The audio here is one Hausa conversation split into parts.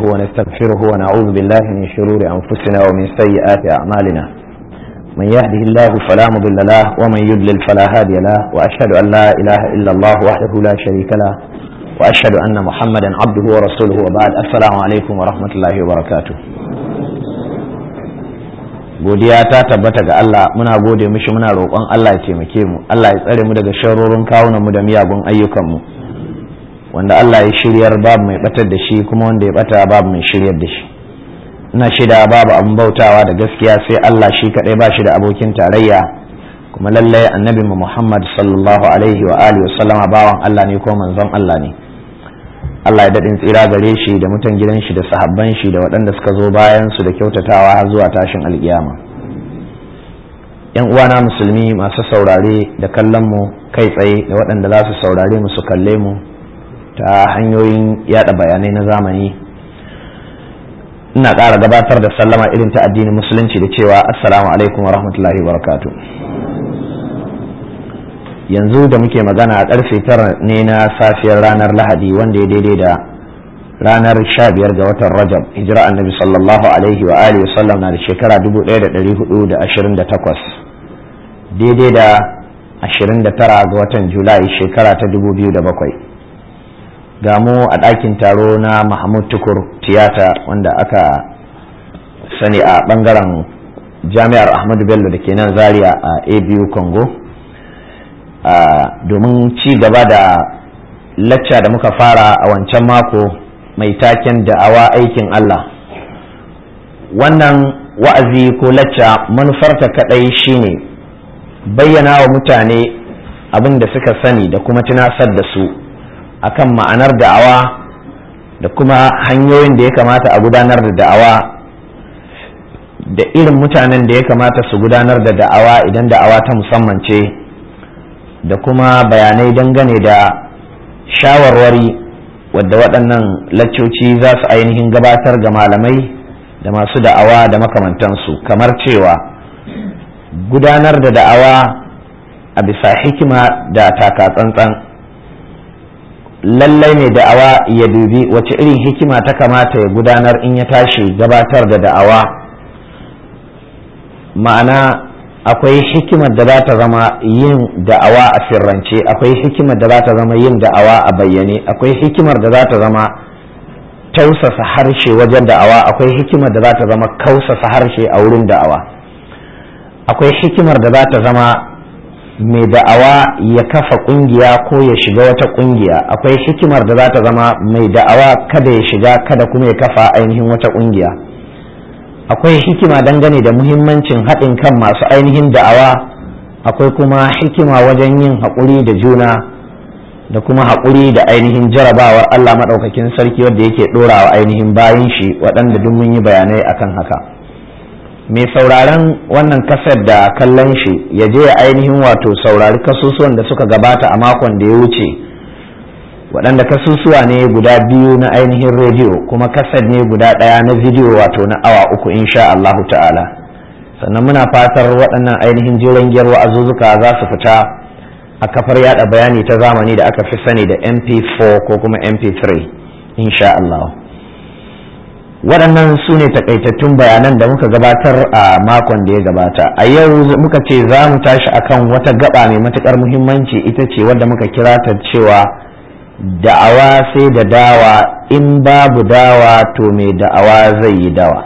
ونستغفره ونعوذ بالله من شرور أنفسنا ومن سيئات أعمالنا من يهده الله فلا مضل له ومن يضلل فلا هادي له وأشهد أن لا إله إلا الله وحده لا شريك له وأشهد أن محمدا عبده ورسوله وبعد السلام عليكم ورحمة الله وبركاته godiya ta tabbata ga Allah muna gode mishi muna roƙon Allah ya taimake mu Allah ya tsare mu daga sharorin kawunan mu da miyagun ayyukan mu wanda Allah ya shiryar babu mai batar da shi kuma wanda ya bata babu mai shiryar da shi ina shida babu abin bautawa da gaskiya sai Allah shi kadai ba shi da abokin tarayya kuma lallai annabi mu Muhammad sallallahu alaihi wa alihi wa sallama bawan Allah ne ko manzon Allah ne Allah ya daɗin tsira gare shi da mutan gidan shi da sahabban shi da waɗanda suka zo bayan su da kyautatawa har zuwa tashin alƙiyama yan uwana musulmi masu saurare da kallon mu kai tsaye da waɗanda za su saurare mu su kalle mu ta hanyoyin yada bayanai na zamani ina ƙara gabatar da sallama irin ta addinin musulunci da cewa assalamu alaikum wa rahmatullahi wa barakatuh yanzu da muke magana a karfe tara ne na safiyar ranar lahadi wanda ya daidai da ranar sha biyar ga watan rajab hijira annabi sallallahu alaihi wa alihi wa sallam na da shekara 1428 daidai da 29 ga watan julai shekara ta 2007 ga mu a ɗakin taro na mahmud tukur tiyata wanda aka sani a ɓangaren jami'ar ahmadu bello da ke nan zaria a abu congo domin ci gaba da lacca da muka fara a wancan mako mai taken da'awa aikin Allah wannan wa'azi ko lacca manufarta kadai shine bayyana wa mutane abin da suka sani da kuma tunasar da su akan ma'anar da'awa da kuma hanyoyin da ya kamata a gudanar da da'awa da irin mutanen da ya kamata su gudanar da da'awa idan da'awa ta musamman ce da kuma bayanai dangane da shawarwari wadda waɗannan laccoci za su ainihin gabatar ga malamai da masu da'awa da makamantansu kamar cewa gudanar da da'awa a bisa hikima da takatsantsan lallai ne da'awa ya dubi wace irin hikima ta kamata ya gudanar in ya tashi gabatar da da'awa ma'ana akwai hikimar da za ta zama yin da'awa a sirrance akwai hikimar da za ta zama yin da'awa a bayyane akwai hikimar da za ta zama tausasa harshe wajen da'awa akwai hikimar da za ta zama kausasa harshe a wurin da'awa akwai hikimar da za ta zama mai da'awa ya kafa kungiya ko ya shiga wata kungiya akwai hikimar da za ta zama mai da'awa kada ya shiga kada kuma ya kafa ainihin wata kungiya akwai hikima dangane da muhimmancin haɗin kan masu ainihin da'awa akwai kuma hikima wajen yin haƙuri da juna da kuma haƙuri da ainihin jarabawar Allah maɗaukakin sarki wadda yake ɗorawa ainihin bayan shi waɗanda duk mun yi bayanai akan haka mai sauraron wannan kasar da kallon shi ya je ainihin wato saurari kasusuwan da suka gabata a makon da ya wuce waɗanda kasusuwa ne guda biyu na ainihin rediyo kuma kasar ne guda ɗaya na bidiyo wato na awa uku insha Allahu ta'ala sannan muna fatar waɗannan ainihin jiran giyar wa'azuzzuka za su fita a kafar yada bayani ta zamani da aka fi sani da mp4 ko kuma mp3 insha Allah waɗannan su ne takaitattun bayanan da muka gabatar a makon da ya gabata a yau muka ce za mu tashi akan wata gaba mai matuƙar muhimmanci ita ce wadda muka kira ta cewa da'awa sai da dawa in babu dawa to mai da'awa zai yi dawa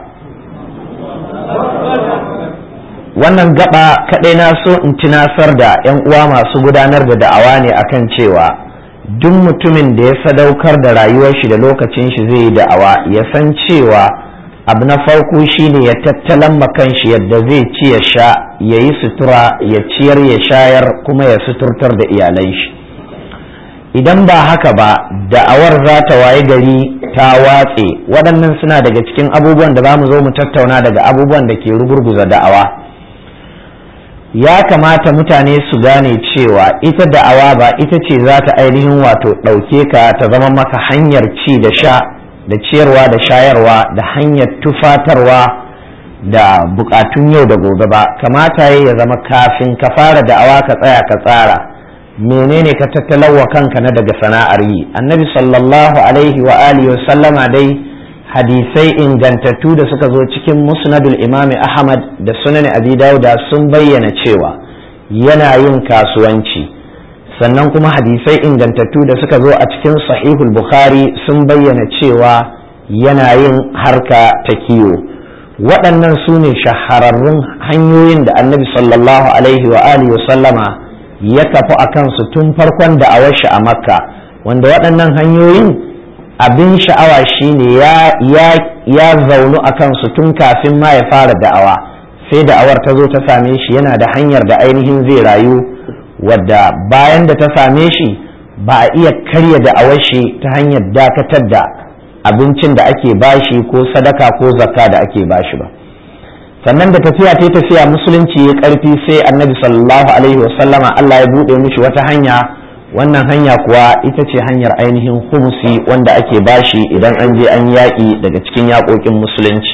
wannan gaba kaɗai na so in tunasar da 'yan uwa masu gudanar da da'awa ne akan cewa duk mutumin da ya sadaukar da rayuwar shi da lokacin shi zai yi da'awa ya san cewa abu na farko shine ya tattalan makan shi yadda zai ci ya sha ya yi sutura ya ciyar ya shayar kuma ya suturtar da iyalai shi idan ba haka ba da'awar za ta waye gari ta watse waɗannan suna daga cikin abubuwan da za mu zo mu tattauna daga abubuwan da ke rugurguza da'awa ya kamata mutane su gane cewa ita da'awa ba ita ce za ta ainihin wato ɗauke ka ta zama maka hanyar ci da sha da ciyarwa da shayarwa da hanyar tufatarwa da bukatun yau da gobe ba kamata ya zama kafin ka fara da'awa ka tsaya ka tsara menene ka tattalawa kanka na daga sana'ar yi annabi sallallahu alaihi wa alihi wa sallama dai hadisai ingantattu da suka zo cikin musnadul imami ahmad da sunan abi dauda sun bayyana cewa yana yin kasuwanci sannan kuma hadisai ingantattu da suka zo a cikin sahihul bukhari sun bayyana cewa yana yin harka ta kiwo waɗannan su ne shahararrun hanyoyin da annabi sallallahu alaihi wa alihi sallama ya kafu a kansu tun farkon da shi a makka wanda waɗannan hanyoyin abin sha'awa shine ya ya zaunu a kansu tun kafin ma ya fara da'awa sai da'awar ta zo ta same shi yana da hanyar da ainihin zai rayu wadda bayan da ta same shi ba a iya karya da'awar shi ta hanyar dakatar da abincin da ake bashi ko sadaka ko zakka da ake bashi ba sannan da tafiya ta tafiya musulunci ya karfi sai annabi sallallahu alaihi wasallama Allah ya buɗe mishi wata hanya wannan hanya kuwa ita ce hanyar ainihin humusi wanda ake bashi idan an je an yaƙi daga cikin yaƙoƙin musulunci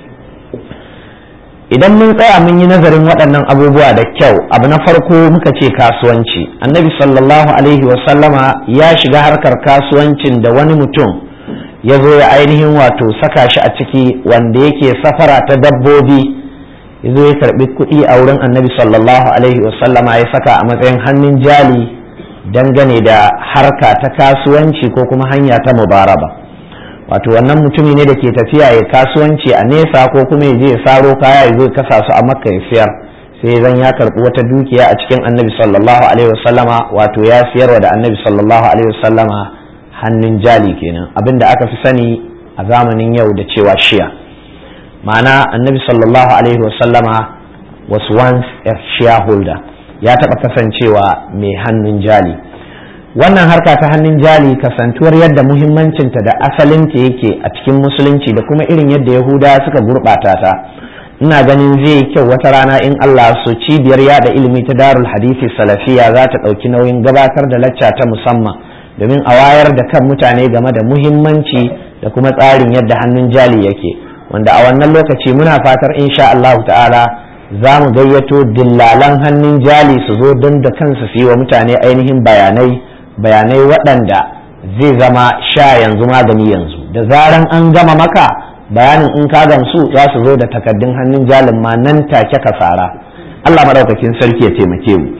idan mun tsaya mun yi nazarin waɗannan abubuwa da kyau abu na farko muka ce kasuwanci annabi sallallahu alaihi wasallama ya shiga harkar kasuwancin da wani mutum ya zo ya ainihin wato saka shi a ciki wanda yake safara ta dabbobi ya zo ya karɓi kuɗi a wurin annabi sallallahu alaihi wasallama ya saka a matsayin hannun jali dangane da harka ta kasuwanci ko kuma hanya ta mubaraba wato wannan mutumi ne da ke tafiya ya kasuwanci a nesa ko kuma ya je ya saro kaya ya zo kasa su a makka ya siyar sai zan ya karɓi wata dukiya a cikin annabi sallallahu alaihi wasallama wato ya siyarwa da annabi sallallahu alaihi wasallama hannun jali kenan abin da aka fi sani a zamanin yau da cewa shiya ma'ana annabi sallallahu alaihi wasallama was once a shareholder ya taɓa kasancewa mai hannun jali wannan harka ta hannun jali kasantuwar yadda muhimmancinta da asalinta yake a cikin musulunci da kuma irin yadda yahuda suka gurɓata ta ina ganin zai kyau wata rana in allah so cibiyar yada ilimi ta darul hadisi salafiya za ta ɗauki nauyin gabatar da lacca ta musamman domin a wayar da kan mutane game da muhimmanci da kuma tsarin yadda hannun jali yake wanda a wannan lokaci muna fatar insha Allah ta'ala za mu gayyato dillalan hannun jali su zo don da kansu su yi wa mutane ainihin bayanai bayanai waɗanda zai zama sha yanzu magani yanzu da zaran an gama maka bayanin in ka gamsu za su zo da takaddun hannun jalin ma nan take ka fara Allah madaukakin sarki ya taimake mu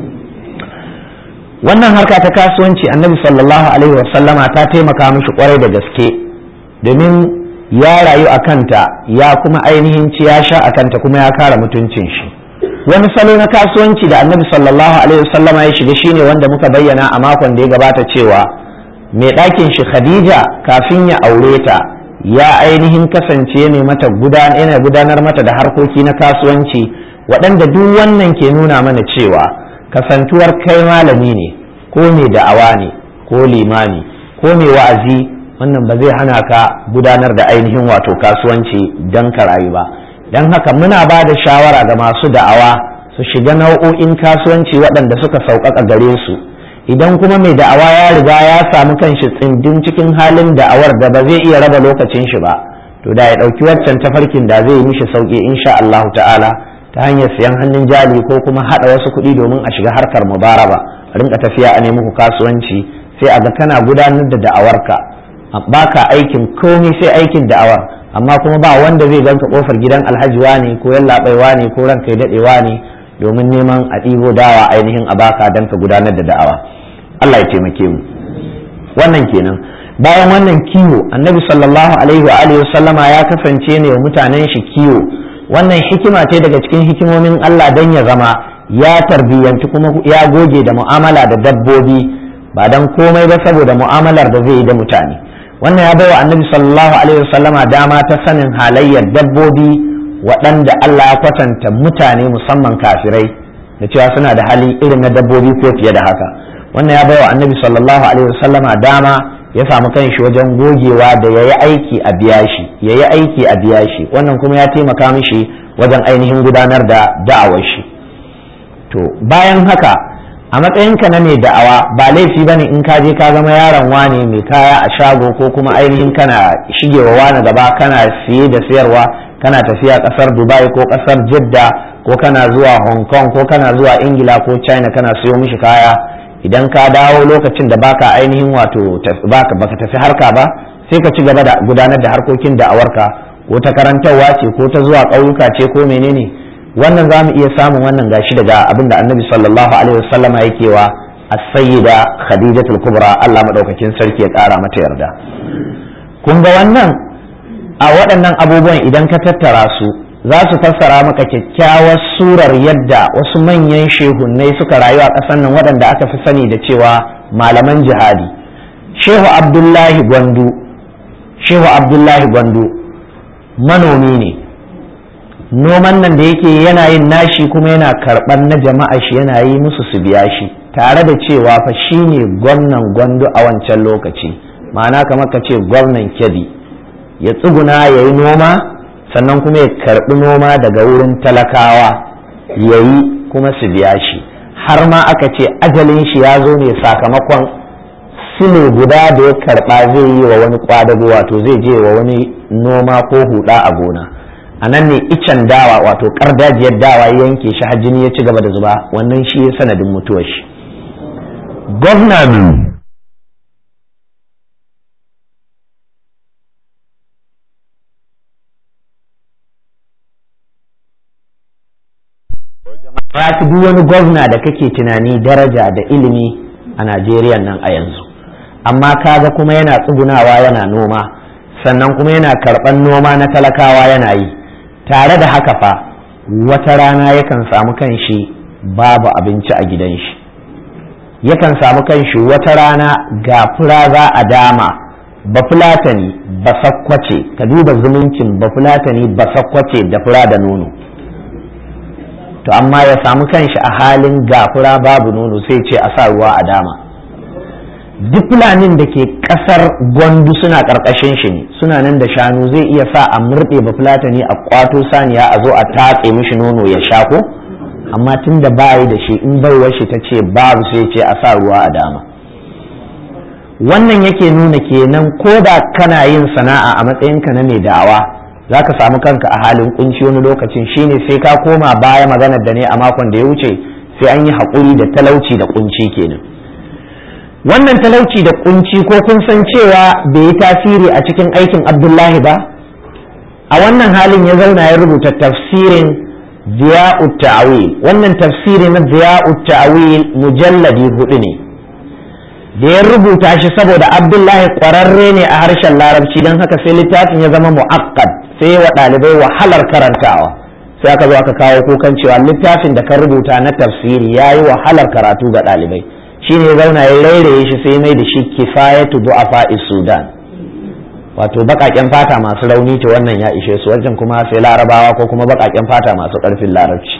wannan harka ta kasuwanci annabi sallallahu alaihi wasallama ta taimaka mishi kwarai da gaske domin ya rayu a kanta ya kuma ainihin ci ya sha a kanta kuma ya kara mutuncin shi wani salo na kasuwanci da annabi sallallahu alaihi wasallama ya shiga shine wanda muka bayyana a makon da ya gabata cewa mai ɗakin shi khadija kafin ya aure ta ya ainihin kasance ne mata yana gudanar mata da harkoki na kasuwanci waɗanda duk wannan ke nuna mana cewa kasantuwar kai malami ne ko mai da'awa ne ko limami ko mai wa'azi wannan ba zai hana ka gudanar da ainihin wato kasuwanci don ka rayu ba don haka muna ba da shawara ga masu da'awa su shiga nau'o'in kasuwanci waɗanda suka sauƙaƙa gare su idan kuma mai da'awa ya riga ya samu kanshi tsindin cikin halin da'awar da ba zai iya raba lokacin shi ba to da ya ɗauki waccan tafarkin da zai yi mishi sauƙi insha Allahu ta'ala ta hanyar siyan hannun jali ko kuma haɗa wasu kuɗi domin a shiga harkar mubaraba rinka tafiya a nemi kasuwanci sai a ga kana gudanar da da'awarka baka aikin komai sai aikin da'awar amma kuma ba wanda zai ganka kofar gidan alhaji ne ko yallaɓaiwa ne ko ranka ya daɗewa ne domin neman a ɗibo dawa ainihin a baka don ka gudanar da da'awa Allah ya taimake mu wannan kenan bayan wannan kiwo annabi sallallahu alaihi wa alihi sallama ya kasance ne wa mutanen shi kiwo wannan hikima ce daga cikin hikimomin Allah dan ya zama ya tarbiyyanci kuma ya goge da mu'amala da dabbobi ba dan komai ba saboda mu'amalar da zai yi da mutane wannan ya bai wa annabi sallallahu alaihi wasallama dama ta sanin halayyar dabbobi waɗanda Allah ya kwatanta mutane musamman kafirai da cewa suna da hali irin na dabbobi ko fiye da haka wannan ya bai wa annabi sallallahu alaihi wasallama dama ya samu kanshi wajen gogewa da ya yi aiki a biya shi ya yi aiki a biya shi wannan kuma ya taimaka mishi wajen ainihin gudanar da da'awar shi to bayan haka a matsayinka na mai da'awa ba laifi ba ne in ka je ka zama yaron wane mai kaya a shago ko kuma ainihin kana shigewa wani gaba kana siye da sayarwa kana tafiya kasar dubai ko kasar jidda ko kana zuwa hong kong ko kana zuwa ingila ko china kana siyo mishi kaya idan ka dawo lokacin da baka ainihin wato baka tafi harka ba sai ka ci gaba da gudanar da harkokin da'awarka ko ta karantarwa ce ko ta zuwa ƙauyuka ce ko menene wannan za mu iya samun wannan gashi daga abin da annabi sallallahu alaihi wasallama yake wa as-sayyida khadijatul kubra Allah madaukakin sarki ya ƙara mata yarda kun ga wannan a waɗannan abubuwan idan ka tattara su za su fassara maka kyakkyawar surar yadda wasu manyan shehunnai suka rayu a ƙasar nan waɗanda aka fi sani da cewa malaman jihadi shehu abdullahi gwandu shehu abdullahi gwandu manomi ne noman nan da yake yana yin nashi kuma yana karɓar na jama'a shi yana yi musu su biya shi tare da cewa fa shi ne gwamnan gwandu a wancan lokaci ma'ana kamar ka ce gwamnan kyabi ya tsuguna ya yi noma sannan kuma ya karɓi noma daga wurin talakawa ya yi kuma su biya shi har ma aka ce ajalin shi ya zo ne sakamakon sile guda da ya karɓa zai yi wa wani kwadago wato zai je wa wani noma ko huda a gona a nan ne icen dawa wato kardajiyar dawa ya yanke shi har jini ya ci gaba da zuba wannan shi ya sanadin mutuwar shi gwamnan fi duk wani gwamna da kake tunani daraja da ilimi a najeriya nan a yanzu amma kaga kuma yana tsugunawa yana noma sannan kuma yana karɓan noma na talakawa yana yi tare da haka fa wata rana yakan samu kanshi babu abinci a gidan shi yakan samu kanshi wata rana ga fura za a dama bafulatani basakkwace ka duba zumuncin bafulatani basakkwace da fura da nono to amma ya samu kanshi a halin gafura babu nono sai ce a sa ruwa a dama duk fulanin da ke kasar gwandu suna karkashin shi ne suna nan da shanu zai iya sa a murɗe ba fulatani a kwato saniya a zo a tatse mishi nono ya sha ko amma tun da bayi da shi in baiwar shi ta ce babu sai ce a sa ruwa a dama wannan yake nuna kenan ko da kana yin sana'a a matsayinka na mai da'awa za ka samu kanka a halin kunci wani lokacin shine sai ka koma baya maganar da ne a makon da ya wuce sai an yi haƙuri da talauci da kunci kenan wannan talauci da kunci ko kun san cewa bai yi tasiri a cikin aikin abdullahi ba a wannan halin ya zauna ya rubuta tafsirin ziya'ut ta'wil wannan tafsiri na ziya'ut ta'wil mujalladi hudu ne da ya rubuta shi saboda abdullahi ƙwararre ne a harshen larabci don haka sai littafin ya zama mu'akkad sai wa ɗalibai wahalar karantawa sai aka zo aka kawo kukan cewa littafin da ka rubuta na tafsiri ya yi wahalar karatu ga ɗalibai shine ya zauna ya rairaye shi sai mai da shi kifayatu du'afa sudan wato baƙaƙen fata masu rauni ta wannan ya ishe su wajen kuma sai larabawa ko kuma baƙaƙen fata masu ƙarfin larabci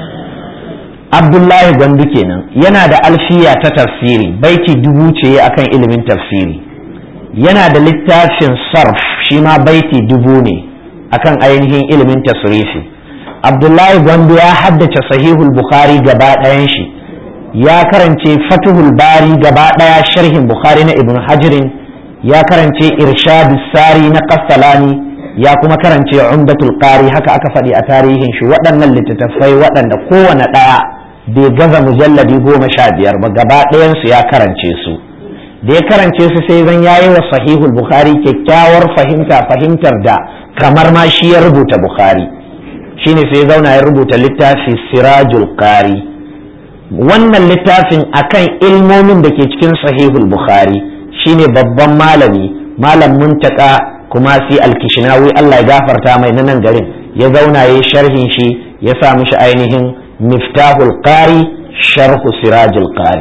abdullahi gwandu kenan yana da alfiya ta tafsiri baiti dubu ce akan ilimin tafsiri yana da littafin sarf shi ma baiti dubu ne akan ainihin ilimin tasrifi abdullahi gwandu ya haddace sahihul bukhari gaba ɗayan shi ya karance fatuhul bari gaba ɗaya sharhin bukhari na ibn hajirin ya karance irshadus sari na kastalani ya kuma karance umdatul qari haka aka faɗi a tarihin shi waɗannan littattafai waɗanda kowane ɗaya bai gaza mujalladi goma sha biyar ba gaba ɗayansu ya karance su da ya karance su sai zan yayi wa sahihul bukhari kyakkyawar fahimta fahimtar da kamar ma shi ya rubuta bukhari shine sai zauna ya rubuta littafi sirajul qari wannan littafin akan ilmomin da ke cikin sahihul bukhari shine babban malami malam muntaka kuma si alkishinawi Allah ya gafarta mai na nan garin ya zauna ya sharhin shi ya sa mishi ainihin miftahul qari sharhu sirajul qari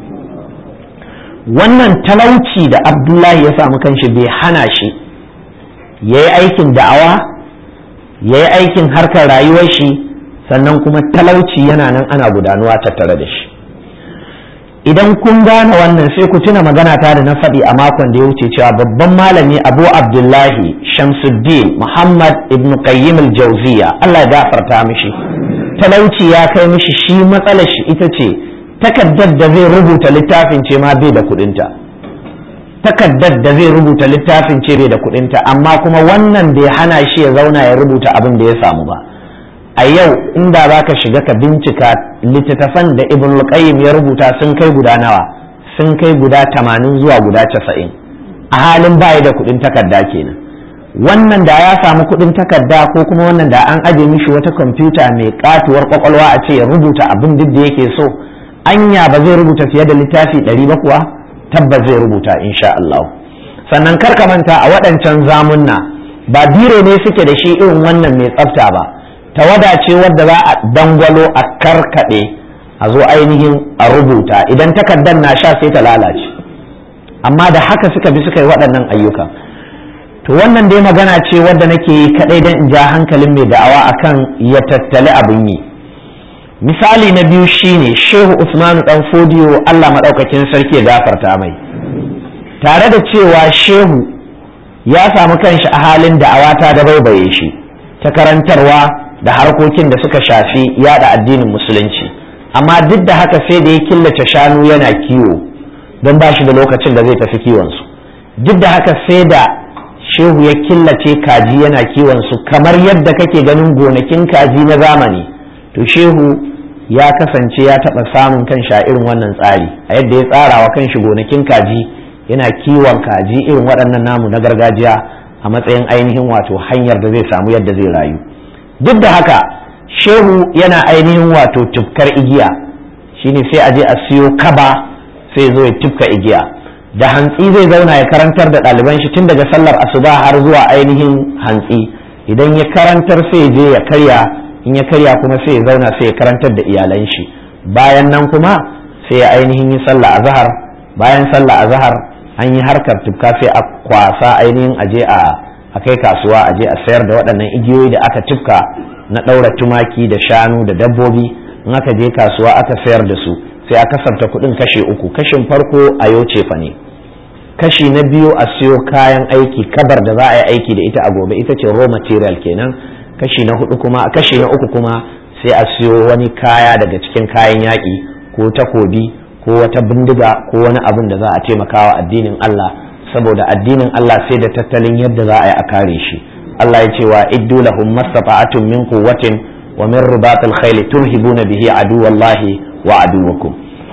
wannan talauci da abdullahi ya samu kanshi bai hana shi ya yi aikin da'awa ya yi aikin harkar rayuwar shi sannan kuma talauci yana nan ana gudanuwa tattare da shi idan kun gane wannan sai ku tuna magana ta da na faɗi a makon da ya wuce cewa babban malami abu abdullahi shamsuddin muhammad ibn qayyim al-jawziya allah ya gafarta mishi talauci ya kai mishi shi matsalar shi ita ce takaddar da zai rubuta littafin ce ma bai da kudinta takaddar da zai rubuta littafin ce bai da kudinta amma kuma wannan bai hana shi ya zauna ya rubuta abin da ya samu ba a yau inda za ka shiga ka bincika littattafan da ibn qayyim ya rubuta sun kai guda nawa sun kai guda tamanin zuwa guda casa'in a halin baya da kuɗin takarda kenan wannan da ya samu kuɗin takarda ko kuma wannan da an aje mishi wata kwamfuta mai katuwar kwakwalwa a ce ya rubuta abin duk da yake so anya ba zai rubuta fiye da littafi ɗari ba kuwa tabbas zai rubuta insha Allah sannan kar ka manta a waɗancan zamunna ba biro ne suke da shi irin wannan mai tsafta ba tawada ce wadda za a dangwalo a karkaɗe a zo ainihin a rubuta idan takardar na sha sai ta lalace amma da haka suka bi suka yi waɗannan ayyuka to wannan dai magana ce wadda nake yi kaɗai don in ja hankalin mai da'awa akan ya tattali abin yi misali na biyu shine shehu usmanu dan fodiyo allah maɗaukakin sarki ya gafarta mai tare da cewa shehu ya samu kanshi a halin da'awa ta da baibaye shi ta karantarwa da harkokin da suka shafi yada addinin musulunci amma duk da haka sai da ya killace shanu yana kiwo don ba shi da lokacin da zai tafi kiwonsu duk da haka sai da shehu ya killace kaji yana kiwonsu kamar yadda kake ganin gonakin kaji na zamani to shehu ya kasance ya taɓa samun kan sha irin wannan tsari a yadda ya tsara wa kanshi gonakin kaji yana kiwon kaji irin waɗannan namu na gargajiya a matsayin ainihin wato hanyar da zai samu yadda zai rayu duk da haka shehu yana ainihin wato tufkar igiya shine sai a je a siyo kaba sai zo ya tufka igiya da hantsi zai zauna ya karantar da ɗaliban shi tun daga sallar asuba har zuwa ainihin hantsi idan ya karantar sai je ya karya in ya karya kuma sai ya zauna sai ya karantar da iyalan shi bayan nan kuma sai ya ainihin yi sallah azhar bayan sallah azhar an yi harkar tufka sai a kwasa ainihin aje a a kai kasuwa aje a sayar da waɗannan igiyoyi da aka tufka na ɗaura tumaki da shanu da dabbobi in aka je kasuwa aka sayar da su sai a kasarta kuɗin kashe uku kashin farko a yau cefa ne kashi na biyu a siyo kayan aiki kabar da za a yi aiki da ita a gobe ita ce raw material kenan kashi na hudu kuma kashi na uku kuma sai a siyo wani kaya daga cikin kayan yaƙi ko takobi ko wata bindiga ko wani abin da za a taimaka wa addinin Allah saboda addinin Allah sai da tattalin yadda za a yi a kare shi Allah ya ce wa iddu lahum mastata'atun min quwwatin wa min ribatil khayli turhibuna bihi aduwallahi wa aduwakum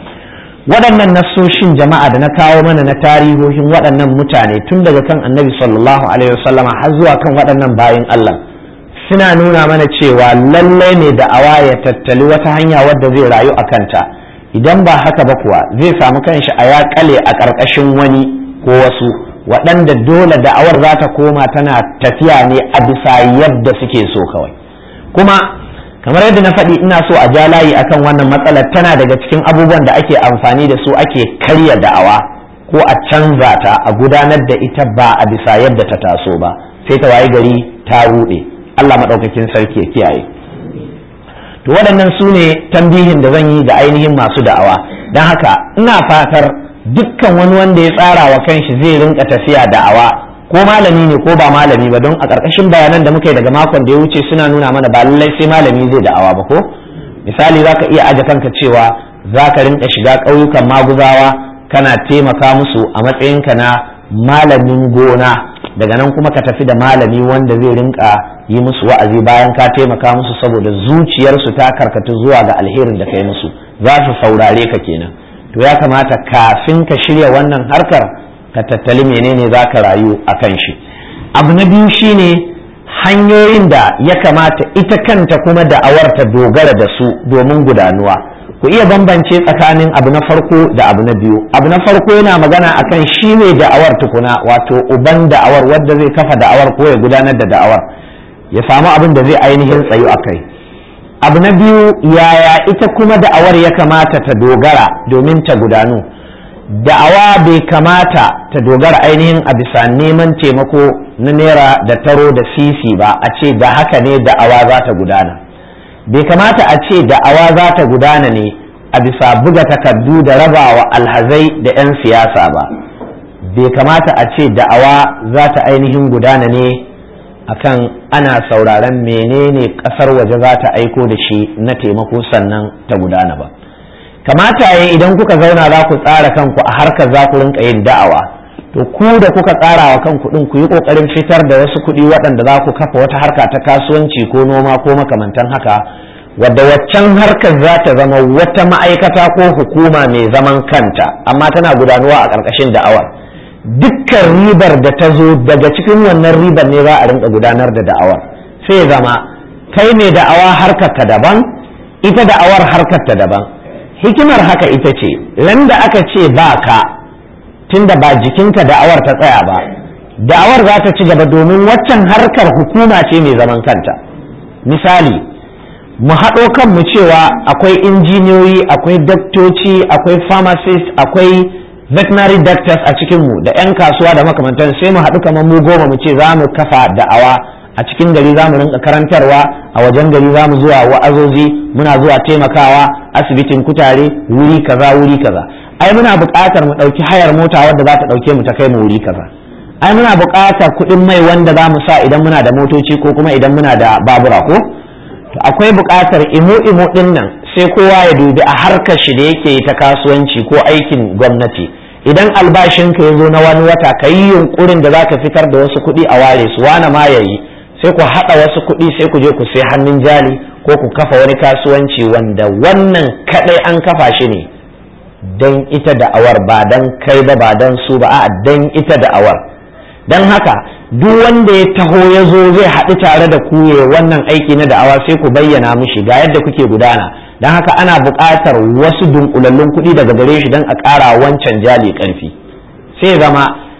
waɗannan nassoshin jama'a da na kawo mana na tarihohin waɗannan mutane tun daga kan annabi sallallahu alaihi wasallama har zuwa kan waɗannan bayin Allah suna nuna mana cewa lallai ne da awa ya tattali wata hanya wadda zai rayu a kanta idan ba haka ba kuwa zai samu kanshi a ya kale a ƙarƙashin wani ko wasu waɗanda dole da'awar za ta koma tana tafiya ne a bisa yadda suke so kawai kuma kamar yadda na faɗi ina so a ja layi akan wannan matsalar tana daga cikin abubuwan da ake amfani da su ake karya da'awa ko a canza ta a gudanar da ita ba a bisa yadda ta taso ba sai ta waye gari ta ruɗe Allah maɗaukakin sarki ya kiyaye to waɗannan su ne tambihin da zan yi ga ainihin masu da'awa don haka ina fatar dukkan wani wanda ya tsara wa kanshi zai rinka tafiya da'awa ko malami ne ko ba malami ba don a ƙarƙashin bayanan da muka yi daga makon da ya wuce suna nuna mana ba lallai sai malami zai da'awa ba ko misali za ka iya aje kanka cewa za ka rinka shiga ƙauyukan maguzawa kana taimaka musu a matsayinka na malamin gona daga nan kuma ka tafi da malami wanda zai rinka yi musu wa'azi bayan ka taimaka musu saboda zuciyarsu ta karkatu zuwa ga alherin da kai musu za su saurare ka kenan to ya kamata kafin ka shirya wannan harkar ka tattali menene za ka rayu a kan shi abu na biyu shine hanyoyin da ya kamata ita kanta kuma da'awar ta dogara da su domin gudanuwa ku iya bambance tsakanin abu na farko da abu na biyu abu na farko yana magana akan shi ne da'awar tukuna wato uban da'awar wadda zai kafa da'awar ko ya gudanar da da'awar ya samu abin da zai ainihin tsayu a kai abu na biyu yaya ita kuma da'awar ya kamata ta dogara domin ta gudanu da'awa bai kamata ta dogara ainihin a bisa neman taimako na naira da taro da sisi ba a ce da haka ne da'awa za ta gudana bai kamata a ce da'awa za ta gudana ne a bisa buga takardu da rabawa alhazai da 'yan siyasa ba bai kamata a ce da'awa za ta ainihin gudana ne akan ana sauraron menene kasar waje za ta aiko da shi na taimako sannan ta gudana ba kamata ya idan kuka zauna za ku tsara kanku a harkar za ku rinka yin da'awa to ku da kuka tsara wa kanku din ku yi kokarin fitar da wasu kuɗi waɗanda za ku kafa wata harka ta kasuwanci ko noma ko makamantan haka wadda waccan harkar za ta zama wata ma'aikata ko hukuma mai zaman kanta amma tana gudanuwa a ƙarƙashin da'awar dukkan ribar da ta zo daga cikin wannan ribar ne za a rinka gudanar da da'awar sai zama kai mai da'awa harkarka daban ita da'awar harkarta daban hikimar haka ita ce ran da aka ce ba ka tunda ba jikinka da'awar ta tsaya ba da'awar za ta ci gaba domin waccan harkar hukuma ce mai zaman kanta misali mu haɗo kanmu cewa akwai injiniyoyi akwai daktoci akwai pharmacist akwai veterinary doctors a cikinmu da 'yan kasuwa da makamantan sai mu haɗu kamar mu goma mu ce za mu kafa da'awa a cikin gari za mu rinka karantarwa a wajen gari za mu zuwa wa'azozi muna zuwa taimakawa asibitin kutare wuri kaza wuri kaza ai muna buƙatar mu ɗauki hayar mota wadda za ta ɗauke mu ta kai mu wuri kaza ai muna buƙatar kuɗin mai wanda za mu sa idan muna da motoci ko kuma idan muna da babura ko to akwai buƙatar imo imo ɗin nan sai kowa ya dubi a harkar shi da yake ta kasuwanci ko aikin gwamnati idan albashinka ya zo na wani wata ka yi yunkurin da za ka fitar da wasu kuɗi a ware su wane ma ya yi sai ku haɗa wasu kuɗi sai ku je ku sai hannun jali ko ku kafa wani kasuwanci wanda wannan kaɗai an kafa shi ne don ita da'awar ba don kai ba ba don su ba a don ita da'awar don haka duk wanda ya taho ya zo zai haɗu tare da ku ya wannan aiki na da'awa sai ku bayyana mishi ga yadda kuke gudana don haka ana buƙatar wasu dunkulallun kuɗi daga gare shi don a ƙara wancan jali ƙarfi sai zama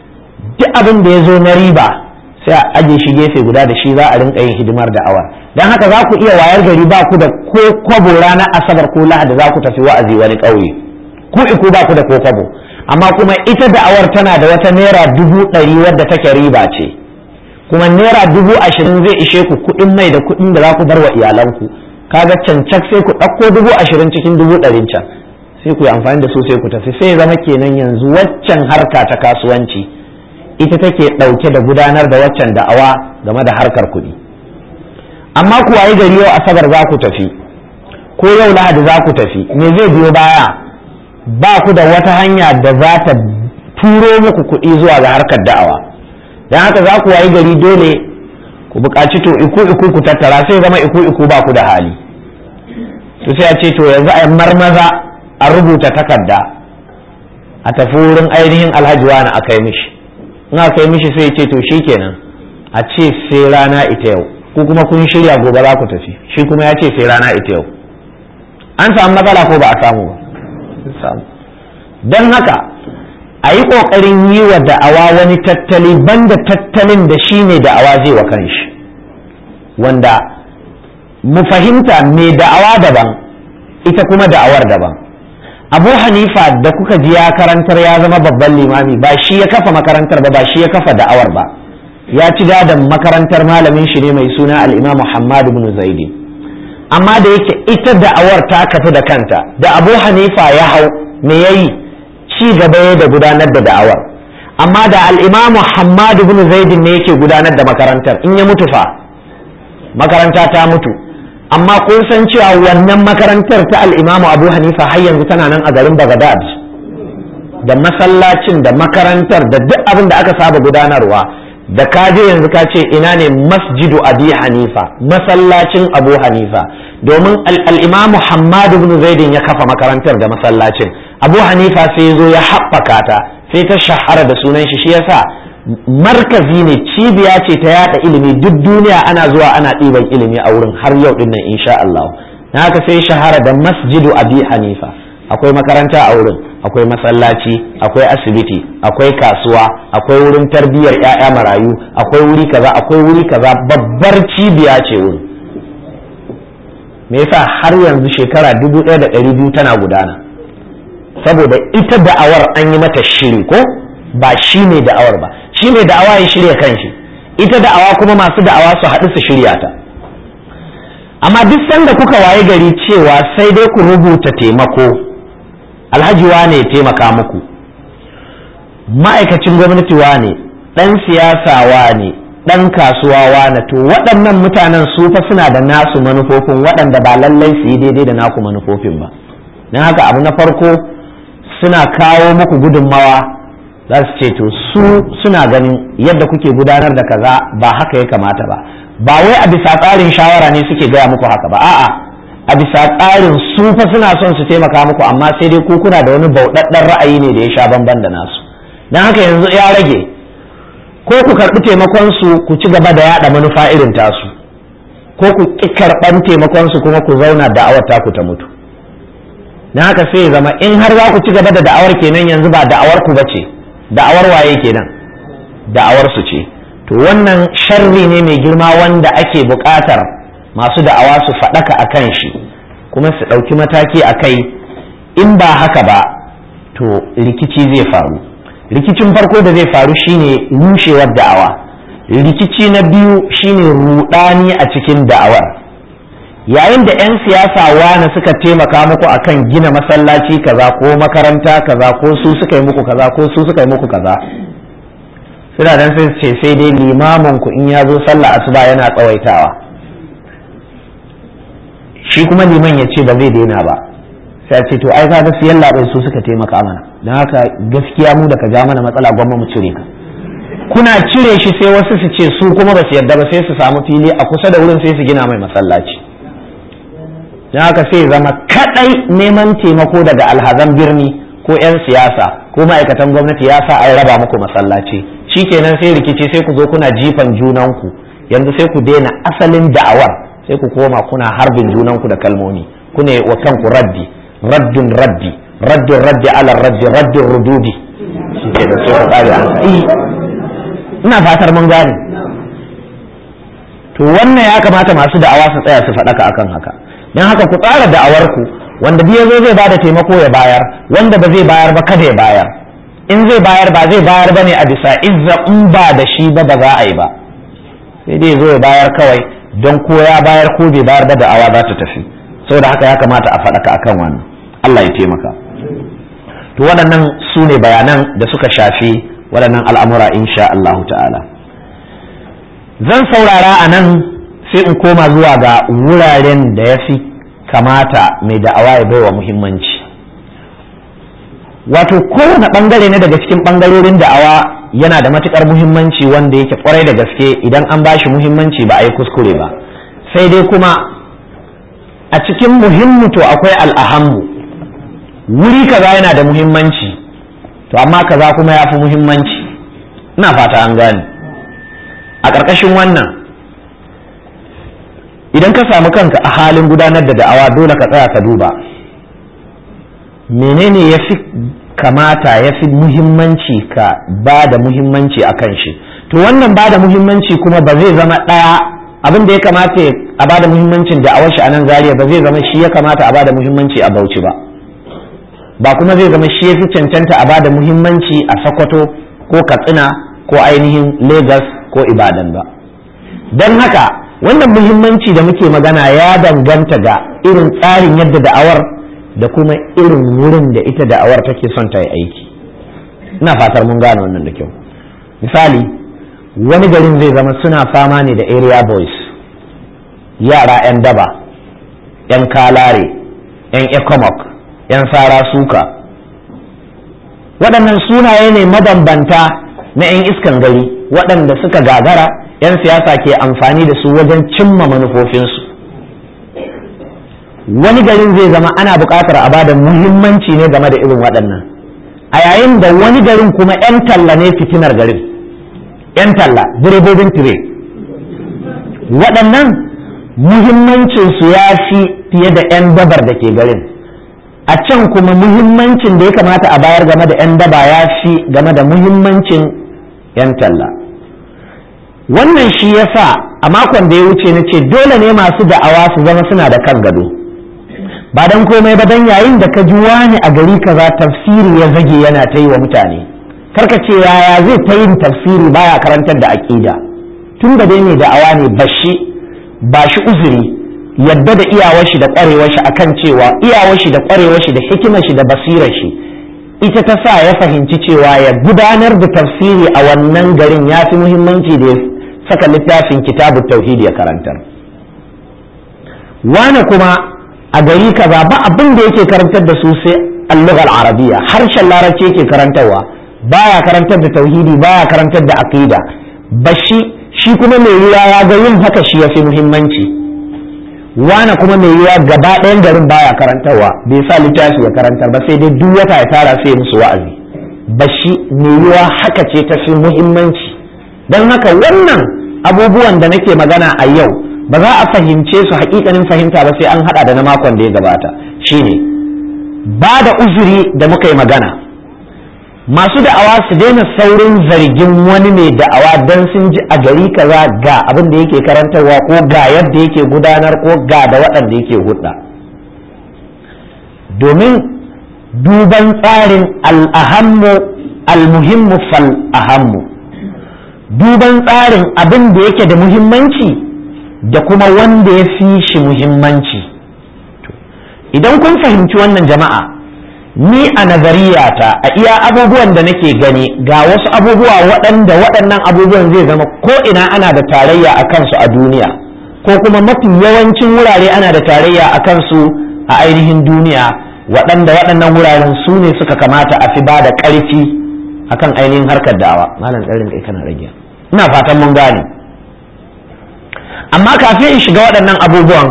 duk abin da ya zo na riba sai a aje shi gefe guda da shi za a rinka yin hidimar da'awa don haka za ku iya wayar gari ba ku da ko kwabo ranar asabar ko lahadi za ku tafi wa'azi wani ƙauye ku iku ba ku da ko kwabo amma kuma ita da'awar tana da wata naira dubu ɗari wadda take riba ce kuma naira dubu ashirin zai ishe ku kuɗin mai da kuɗin da za ku bar wa iyalanku kaga cancak sai ku ɗauko dubu ashirin cikin dubu ɗarin can sai ku yi amfani da su sai ku tafi sai zama kenan yanzu waccan harka ta kasuwanci ita take ɗauke da gudanar da waccan da'awa game da harkar kuɗi amma ku wayi gari yau asabar za ku tafi ko yau lahadi za ku tafi me zai biyo baya ba ku da wata hanya da za ta turo muku kuɗi zuwa ga harkar da'awa don haka za ku wayi gari dole ku buƙaci to iku iku ku tattara sai zama iku iku ba ku da hali to sai a ce to yanzu a marmaza a rubuta takarda a tafi wurin ainihin alhaji wani a kai mishi in aka yi mishi sai ce to shi kenan a ce sai rana ita yau ku kuma kun shirya gobe za ku tafi shi kuma ya ce sai rana ita yau an samu matsala ko ba a samu ba samu don haka a yi ƙoƙarin yi wa da'awa wani tattali banda tattalin da shi ne da'awa zai wa kanshi wanda mu fahimta mai da'awa daban ita kuma da'awar daban abu hanifa da kuka ji ya karantar ya zama babban limami ba shi ya kafa makarantar ba ba shi ya kafa da'awar ba ya ci gadon makarantar malamin shi ne mai suna al'imam muhammad ibn zaidi amma da yake ita da'awar ta kafi da kanta da abu hanifa ya hau me yayi ci gaba ya da gudanar da da'awar amma da al'imam muhammad ibn zaidi ne yake gudanar da makarantar in ya mutu fa makaranta ta mutu amma kun san cewa wannan makarantar ta al'imamu abu hanifa har yanzu tana nan a garin bagadad da masallacin da makarantar da duk abin da aka saba gudanarwa da ka je yanzu ka ce ina ne masjidu abi hanifa masallacin abu hanifa domin al'imamu hamad ibn zaidin ya kafa makarantar da masallacin abu hanifa sai zo ya haɓaka ta sai ta shahara da sunan shi shi yasa markazi ne cibiya ce ta yada ilimi duk duniya ana zuwa ana ɗiban ilimi a wurin har yau dinnan insha Allah na haka sai shahara da masjidu abi hanifa akwai makaranta a wurin akwai masallaci akwai asibiti akwai kasuwa akwai wurin tarbiyyar 'ya'ya marayu akwai wuri kaza akwai wuri kaza babbar cibiya ce wurin me yasa har yanzu shekara dubu ɗaya da ɗari biyu tana gudana saboda ita da'awar an yi mata shiri ko ba shi ne da'awar ba shi ne da'awa ya shirya kanshi ita da'awa kuma masu da'awa su haɗu su shirya ta amma duk sanda kuka waye gari cewa sai dai ku rubuta taimako alhaji wane ya taimaka muku ma'aikacin gwamnati wane ɗan siyasa wane ɗan kasuwa wane to waɗannan mutanen su fa suna da nasu manufofin waɗanda ba lallai su yi daidai da naku manufofin ba don haka abu na farko suna kawo muku gudunmawa za su ce to su suna ganin yadda kuke gudanar da kaza ba haka ya kamata ba ba wai a bisa tsarin shawara ne suke gaya muku haka ba a'a a bisa tsarin su fa suna son su taimaka muku amma sai dai ku kuna da wani bauɗaɗɗen ra'ayi ne da ya sha bamban da nasu don haka yanzu ya rage ko ku karɓi taimakon su ku ci gaba da yaɗa manufa irin tasu ko ku ƙi karɓan taimakon su kuma ku zauna da'awar taku ta mutu don haka sai zama in har za ku ci gaba da da'awar kenan yanzu ba da'awar ku bace da'awar waye kenan da'awar su ce to wannan sharri ne mai girma wanda ake buƙatar masu da'awa su faɗaka a kan shi kuma su ɗauki mataki a kai in ba haka ba to rikici zai faru rikicin farko da zai faru shine rushewar da'awa rikici na biyu shine rudani a cikin da'awar yayin da 'yan siyasa wani suka taimaka muku akan gina masallaci kaza ko makaranta kaza ko su suka yi muku kaza ko su suka yi muku kaza suna dan sai ce sai dai limamin ku in ya zo sallah asuba yana tsawaitawa shi kuma liman ya ce ba zai daina ba sai ce to ai kaga siyan labai su suka taimaka mana don haka gaskiya mu da ka ja mana matsala gwamma mu cire ka kuna cire shi sai wasu su ce su kuma ba su yarda ba sai su samu fili a kusa da wurin sai su gina mai masallaci don haka sai zama kadai neman taimako daga alhazan birni ko 'yan siyasa ko ma'aikatan gwamnati ya sa an raba muku masallaci shikenan sai rikici sai ku zo kuna jifan junanku yanzu sai ku daina asalin da'awar sai ku koma kuna harbin junanku da kalmomi kuna wa kanku raddi raddun raddi raddun raddi ala raddi raddun rududi shi ke da sai ku kare an ina fatar mun gane to wannan ya kamata masu da'awa su tsaya su faɗaka akan haka don haka ku tsara da'awarku wanda biya zo zai bada taimako ya bayar wanda ba zai bayar ba kada ya bayar in zai bayar ba zai bayar ba ne a bisa izza in ba da shi ba ba za a yi ba sai dai zo ya bayar kawai don ko ya bayar ko bai bayar ba da'awa za ta tafi saboda haka ya kamata a faɗaka akan wannan Allah ya taimaka to waɗannan su ne bayanan da suka shafi waɗannan al'amura insha Allah ta'ala zan saurara a nan sai in koma zuwa ga wuraren da ya fi kamata mai da'awa ya baiwa muhimmanci wato kowane ɓangare ne daga cikin ɓangarorin da'awa yana da matuƙar muhimmanci wanda yake kwarai da gaske idan an ba shi muhimmanci ba a yi kuskure ba sai dai kuma a cikin muhimmu to akwai al'ahammu wuri kaza yana da muhimmanci to amma kaza kuma ya fi muhimmanci ina fata an gane a ƙarƙashin wannan idan ka samu kanka a halin gudanar da da'awa dole ka tsaya ka duba menene ya fi kamata ya fi muhimmanci ka ba da muhimmanci a kan shi to wannan ba da muhimmanci kuma ba zai zama ɗaya abin da ya kamata a ba da muhimmancin da'awar shi a nan zariya ba zai zama shi ya kamata a ba da muhimmanci a bauchi ba ba kuma zai zama shi ya fi cancanta a ba da muhimmanci a sokoto ko katsina ko ainihin lagos ko ibadan ba don haka wannan muhimmanci da muke magana ya danganta ga irin tsarin yadda da'awar da kuma irin wurin da ita da'awar take son ta yi aiki ina fatar mun gane wannan da kyau misali wani garin zai zama suna fama ne da area boys yara 'yan daba 'yan kalare 'yan ecomoc 'yan sara suka waɗannan sunaye ne mabambanta na 'yan iskan gari waɗanda suka gagara 'yan siyasa ke amfani da su wajen cimma manufofinsu wani garin zai zama ana buƙatar a bada muhimmanci ne game da irin waɗannan a yayin da wani garin kuma 'yan talla ne fitinar garin 'yan talla direbobin tire waɗannan muhimmancinsu ya fi fiye da 'yan dabar da ke garin a can kuma muhimmancin da ya kamata a bayar game da 'yan daba ya fi game da muhimmancin 'yan talla wannan shi ya sa a makon da ya wuce na ce dole ne masu da'awa su zama suna da kan gado ba don komai ba don yayin da ka ji wani a gari kaza tafsiri ya zage yana ta yi wa mutane karka ce yaya zai ta yin tafsiri baya karantar da aƙida tun da dai ne da'awa ne bashi ba shi uzuri yadda da iyawar shi da ƙwarewar shi akan cewa iyawar shi da ƙwarewar shi da hikimar shi da basirar shi ita ta sa ya fahimci cewa ya gudanar da tafsiri a wannan garin ya fi muhimmanci da ya saka littafin kitabu tauhidi ya karantar wane kuma a gari kaza ba abin da yake karantar da su sai allughal arabiya harshen larabci yake karantarwa baya karantar da tauhidi baya karantar da aqida bashi shi kuma mai ruwa ya ga yin haka shi ya fi muhimmanci wane kuma mai ruwa gaba ɗayan garin baya karantarwa bai sa littafi ya karantar ba sai dai duk wata ya tara sai musu wa'azi bashi yiwuwa haka ce ta fi muhimmanci don haka wannan abubuwan da nake magana a yau ba za a fahimce su hakikanin fahimta ba sai an hada da na makon da ya gabata shine ba da uzuri da muka yi magana masu da'awa su daina saurin zargin wani mai da'awa don sun ji a gari kaza ga abin da yake karantarwa ko ga yadda yake gudanar ko ga da waɗanda yake hudda domin duban tsarin al'ahammu almuhimmu fal ahammu duban tsarin abin da yake da muhimmanci da kuma wanda ya fi shi muhimmanci idan kun fahimci wannan jama'a ni a nazariyata a iya abubuwan da nake gani ga wasu abubuwa waɗanda waɗannan abubuwan zai zama ko ina ana da tarayya a kansu a duniya ko kuma mafi yawancin wurare ana da tarayya a kansu a ainihin duniya waɗanda waɗannan wuraren su ne suka kamata a fi ba da ƙarfi akan ainihin harkar da'awa malam ɗarin kai kana rage ina fatan mun gane amma kafin in shiga waɗannan abubuwan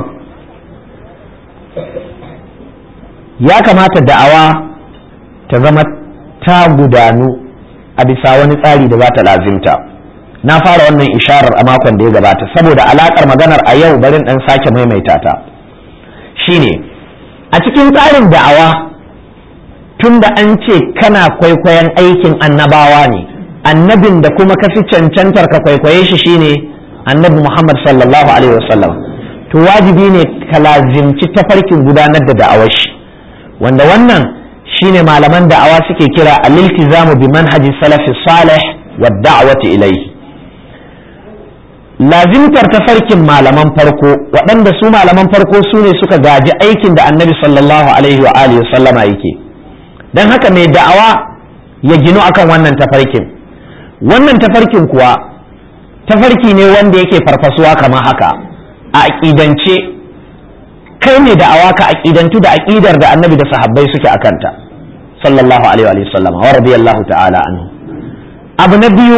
ya kamata da'awa ta zama ta gudanu a bisa wani tsari da za ta lazimta na fara wannan isharar a makon da ya gabata saboda alakar maganar a yau barin dan sake maimaita ta shine a cikin tsarin da'awa tun da an ce kana kwaikwayon aikin annabawa ne annabin da kuma ka fi cancantar ka kwaikwaye shi shine annabi muhammad sallallahu alaihi wasallam to wajibi ne ka lazimci tafarkin gudanar da da'awar shi wanda wannan shine malaman da'awa suke kira al-iltizamu bi manhaji salafi salih wa da'wati ilayhi lazimtar tafarkin malaman farko waɗanda su malaman farko su ne suka gaji aikin da annabi sallallahu alaihi wa alihi sallama yake don haka mai da'awa ya ginu akan wannan tafarkin wannan tafarkin kuwa tafarki ne wanda yake farfasuwa kamar haka a aƙidance kai ne da'awa ka aƙidantu da aƙidar da annabi da sahabbai suke a kanta sallallahu alaihi wa sallama wa radiyallahu ta'ala anhu abu na biyu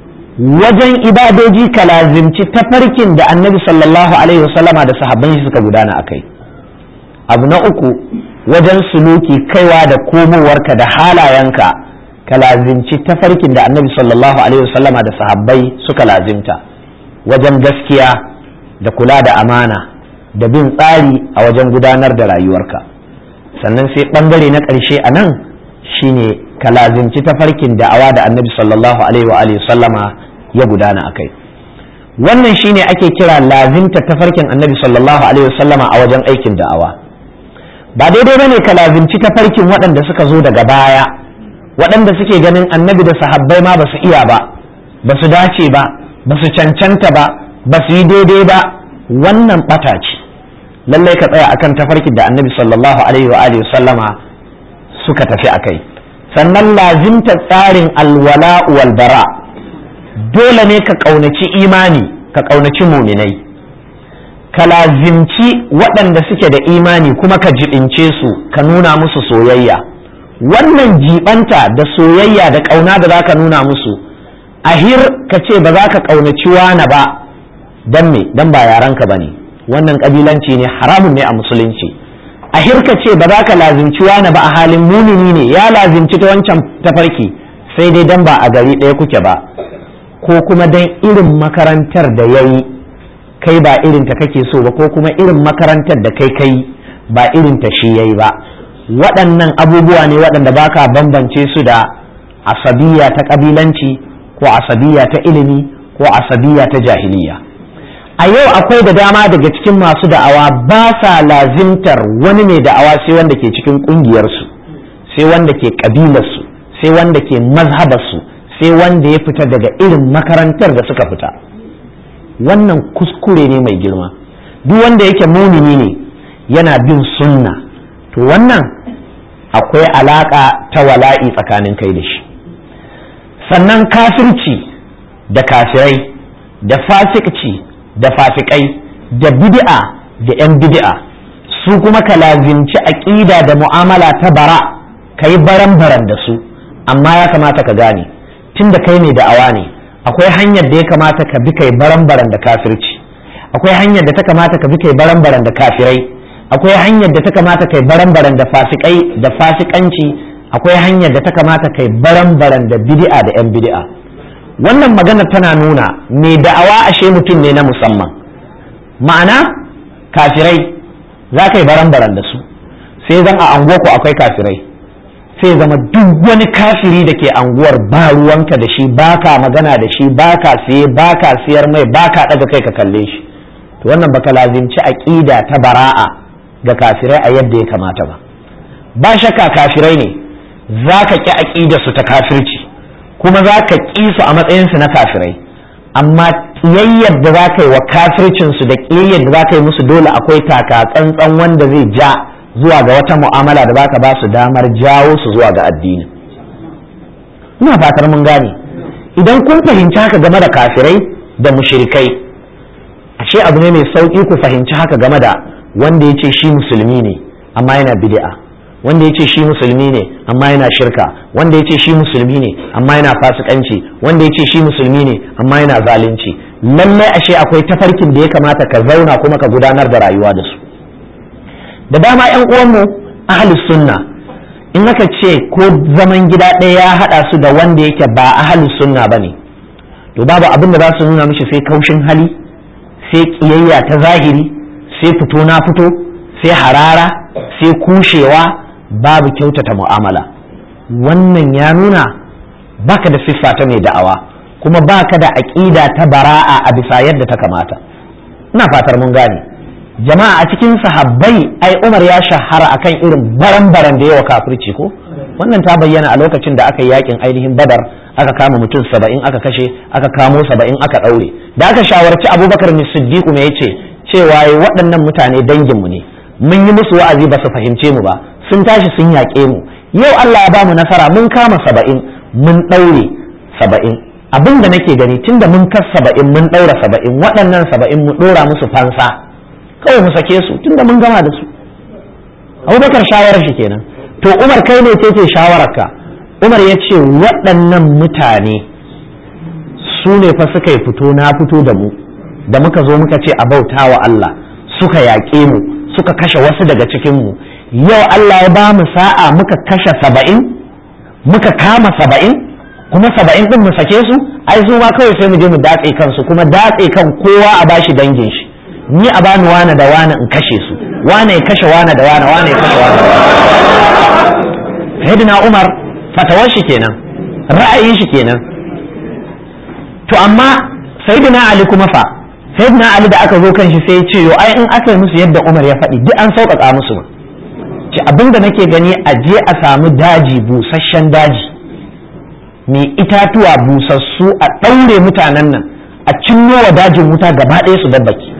wajen ibadoji ka lazimci tafarkin da annabi sallallahu alaihi wasallama da sahabban shi suka gudana a kai abu na uku wajen suluki kaiwa da komowarka da halayenka ka lazimci tafarkin da annabi sallallahu alaihi wasallama da sahabbai suka lazimta wajen gaskiya da kula da amana da bin tsari a wajen gudanar da rayuwarka sannan sai bangare na ƙarshe a nan shine ka lazimci tafarkin da'awa da annabi sallallahu alaihi wa alihi sallama ya gudana a kai wannan shine ake kira lazimta tafarkin annabi sallallahu alaihi wa sallama a wajen aikin da'awa ba daidai bane ka lazimci tafarkin waɗanda suka zo daga baya waɗanda suke ganin annabi da sahabbai ma ba su iya ba ba su dace ba ba su cancanta ba ba su yi daidai ba wannan ɓata ce lallai ka tsaya akan tafarkin da annabi sallallahu alaihi wa alihi sallama suka tafi a kai sannan lazimta tsarin alwala wal bara dole ne ka ƙaunaci imani ka ƙaunaci muminai ka lazimci waɗanda suke da imani kuma ka jibince su ka nuna musu soyayya wannan jibanta da soyayya da ƙauna da za ka nuna musu ahir ka ce ba za ka ƙaunaci wani ba don me don ba yaranka ba ne wannan ƙabilanci ne haramun ne a musulunci a hirka ce ba za ka lazimci wani ba a halin munini ne ya lazimci ta wancan tafarki sai dai dan ba a gari ɗaya kuke ba ko kuma dan irin makarantar da ya yi kai ba irin ta kake so ba ko kuma irin makarantar da kai kai ba irin ta shi ya yi ba waɗannan abubuwa ne waɗanda ba ka bambance su da asabiya ta ƙabilanci ko asabiya ta ilimi ko asabiya ta jahiliya a yau akwai da dama daga cikin masu da'awa ba sa lazimtar wani mai da'awa sai wanda ke cikin ƙungiyarsu sai wanda ke ƙabilarsu sai wanda ke mazhabarsu sai wanda ya fita daga irin makarantar da suka fita wannan kuskure ne mai girma duk wanda yake mumini ne yana bin sunna to wannan akwai alaƙa ta wala'i tsakanin kai da shi sannan kafirci da kafirai da fasikci da fasikai da bid'a da 'yan bid'a su kuma ka lazimci aƙida da mu'amala ta bara ka yi baran-baran da su amma ya kamata ka gane tun da kai ne da'awa ne akwai hanyar da ya kamata ka bi kai baran-baran da kafirci akwai hanyar da ta kamata ka bi kai baran-baran da kafirai akwai hanyar da ta kamata kai baran-baran da fasikai da fasikanci akwai hanyar da ta kamata kai baran-baran da bid'a da 'yan bid'a wannan magana tana nuna mai da'awa ashe mutum ne na musamman ma'ana kafirai za ka yi baran-baran da su sai zan a anguwarku akwai kafirai sai zama duk wani kafiri da ke anguwar ba ruwanka da shi baka magana da shi baka siye baka siyar mai baka daga kai ka kalle shi to wannan baka lazimci aqida ta bara'a ga kafirai a yadda ya kamata ba ba shakka kafirai ne za ka ƙi aqidar su ta kafirci kuma za ka ƙi su a matsayinsu na kafirai amma ƙiyayyar da za ka yi wa kafircinsu da ƙiyayyar da za ka yi musu dole akwai taka tsantsan wanda zai ja zuwa ga wata mu'amala da baka ba su damar jawo su zuwa ga addini ina fatar mun gane idan kun fahimci haka game da kafirai da mushrikai ashe abu ne mai sauki ku fahimci haka game da wanda ya ce shi musulmi ne amma yana bid'a wanda ya ce shi musulmi ne amma yana shirka wanda ya ce shi musulmi ne amma yana fasikanci wanda ya ce shi musulmi ne amma yana zalunci lallai ashe akwai tafarkin da ya kamata ka zauna kuma ka gudanar da rayuwa da su da dama yan uwanmu ahlus sunna in aka ce ko zaman gida ɗaya ya haɗa su da wanda yake ba ahlus sunna ba ne to babu abin da za su nuna mishi sai kaushin hali sai ƙiyayya ta zahiri sai fito na fito sai harara sai kushewa babu kyautata mu'amala wannan ya nuna baka da siffa ta mai da'awa kuma baka da aƙida ta bara'a a bisa yadda ta kamata ina fatar mun gane jama'a a cikin sahabbai ai Umar ya shahara akan irin baran-baran da yawa kafirci ko wannan ta bayyana a lokacin da aka yi yakin ainihin badar aka kama mutum saba'in aka kashe aka kamo saba'in aka ɗaure da aka shawarci abubakar ne siddiqu me yace cewa waɗannan mutane danginmu ne mun yi musu wa'azi ba su fahimce mu ba sun tashi sun yaƙe mu yau Allah ya ba mu nasara mun kama saba'in mun ɗaure saba'in abin da nake gani tunda mun kas saba'in mun ɗaura saba'in waɗannan saba'in mu ɗora musu fansa kawai mu sake su tunda mun gama da su abubakar shawarar shi kenan to umar kai ne ce shawararka umar ya ce waɗannan mutane su ne fa suka yi fito na fito da mu da muka zo muka ce a bauta wa Allah suka yaƙe mu suka kashe wasu daga cikinmu yau Allah ya ba mu sa'a muka kashe saba'in muka kama saba'in kuma saba'in ɗin mu sake su ai su ma kawai sai mu je mu datse kansu kuma datse kan kowa a bashi dangin shi ni a bani wane da wane in kashe su wane ya kashe wane da wane wane ya kashe wane sayyidina umar fatawar shi kenan ra'ayin shi kenan to amma sayyidina ali kuma fa sayyidina ali da aka zo kan shi sai ya ce yo ai in aka yi musu yadda umar ya faɗi duk an sauƙaƙa musu ma ce abinda nake gani a je a samu daji busasshen daji mai itatuwa busassu a ɗaure mutanen nan a cinno wa dajin wuta gaba ɗaya su dabbaki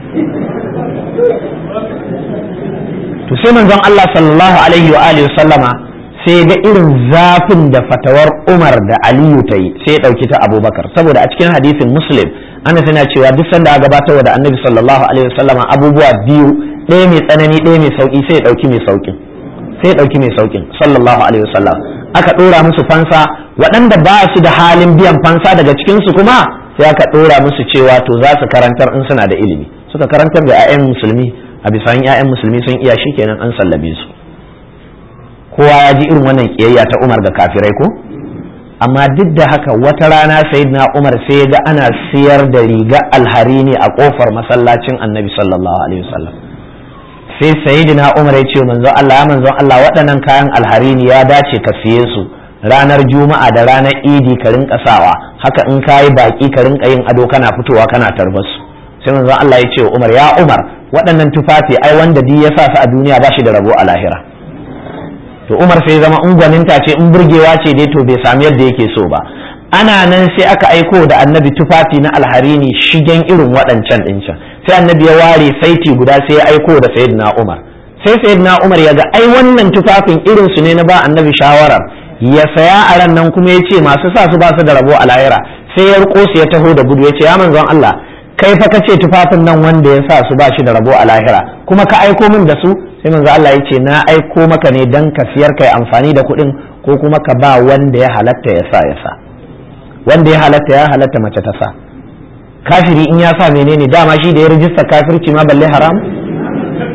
to sai manzon Allah sallallahu alaihi wa alihi sallama sai ga irin zafin da fatawar Umar da Aliyu ta yi sai ya dauki ta Abubakar saboda a cikin hadisin Muslim ana tana cewa duk sanda aka gabatar da Annabi sallallahu alaihi wa sallama abubuwa biyu ɗaya mai tsanani ɗaya mai sauki sai ya dauki mai saukin sai ya dauki mai saukin sallallahu alaihi wa sallam aka dora musu fansa waɗanda ba su da halin biyan fansa daga cikin su kuma sai aka dora musu cewa to za su karantar in suna da ilimi suka karantar da 'ya'yan musulmi a bisa 'ya'yan musulmi sun iya shi kenan an sallabe su kowa ya ji irin wannan kiyayya ta umar ga kafirai ko amma duk da haka wata rana sayyidina umar sai ga ana siyar da riga alhari ne a kofar masallacin annabi sallallahu alaihi wasallam sai sayyidina umar ya ce manzon Allah ya manzon Allah waɗannan kayan alhari ne ya dace ka siye su ranar juma'a da ranar idi ka rinka sawa haka in kayi baki ka rinka yin ado kana fitowa kana tarbar su sai manzon Allah ya ce wa Umar ya Umar waɗannan tufafi ai wanda di ya sa su a duniya ba shi da rabo a lahira to Umar sai zama ungwaninta ce in burgewa ce dai to bai sami yadda yake so ba ana nan sai aka aiko da annabi tufafi na alharini shigen irin waɗancan ɗin can sai annabi ya ware saiti guda sai ya aiko da sayyidina Umar sai sayyidina Umar ya ga ai wannan tufafin irin su ne na ba annabi shawarar ya saya a ran nan kuma ya ce masu sa su ba su da rabo a lahira sai ya riko su ya taho da gudu ya ce ya manzon Allah kai fa kace tufafin nan wanda ya sa su ba shi da rabo a lahira kuma ka aiko min da su sai manzo Allah ya ce na aiko maka ne dan ka siyar kai amfani da kuɗin ko kuma ka ba wanda ya halatta ya sa ya sa wanda ya halatta ya halatta mace ta sa kafiri in ya sa menene dama shi da ya rijista kafirci ma balle haram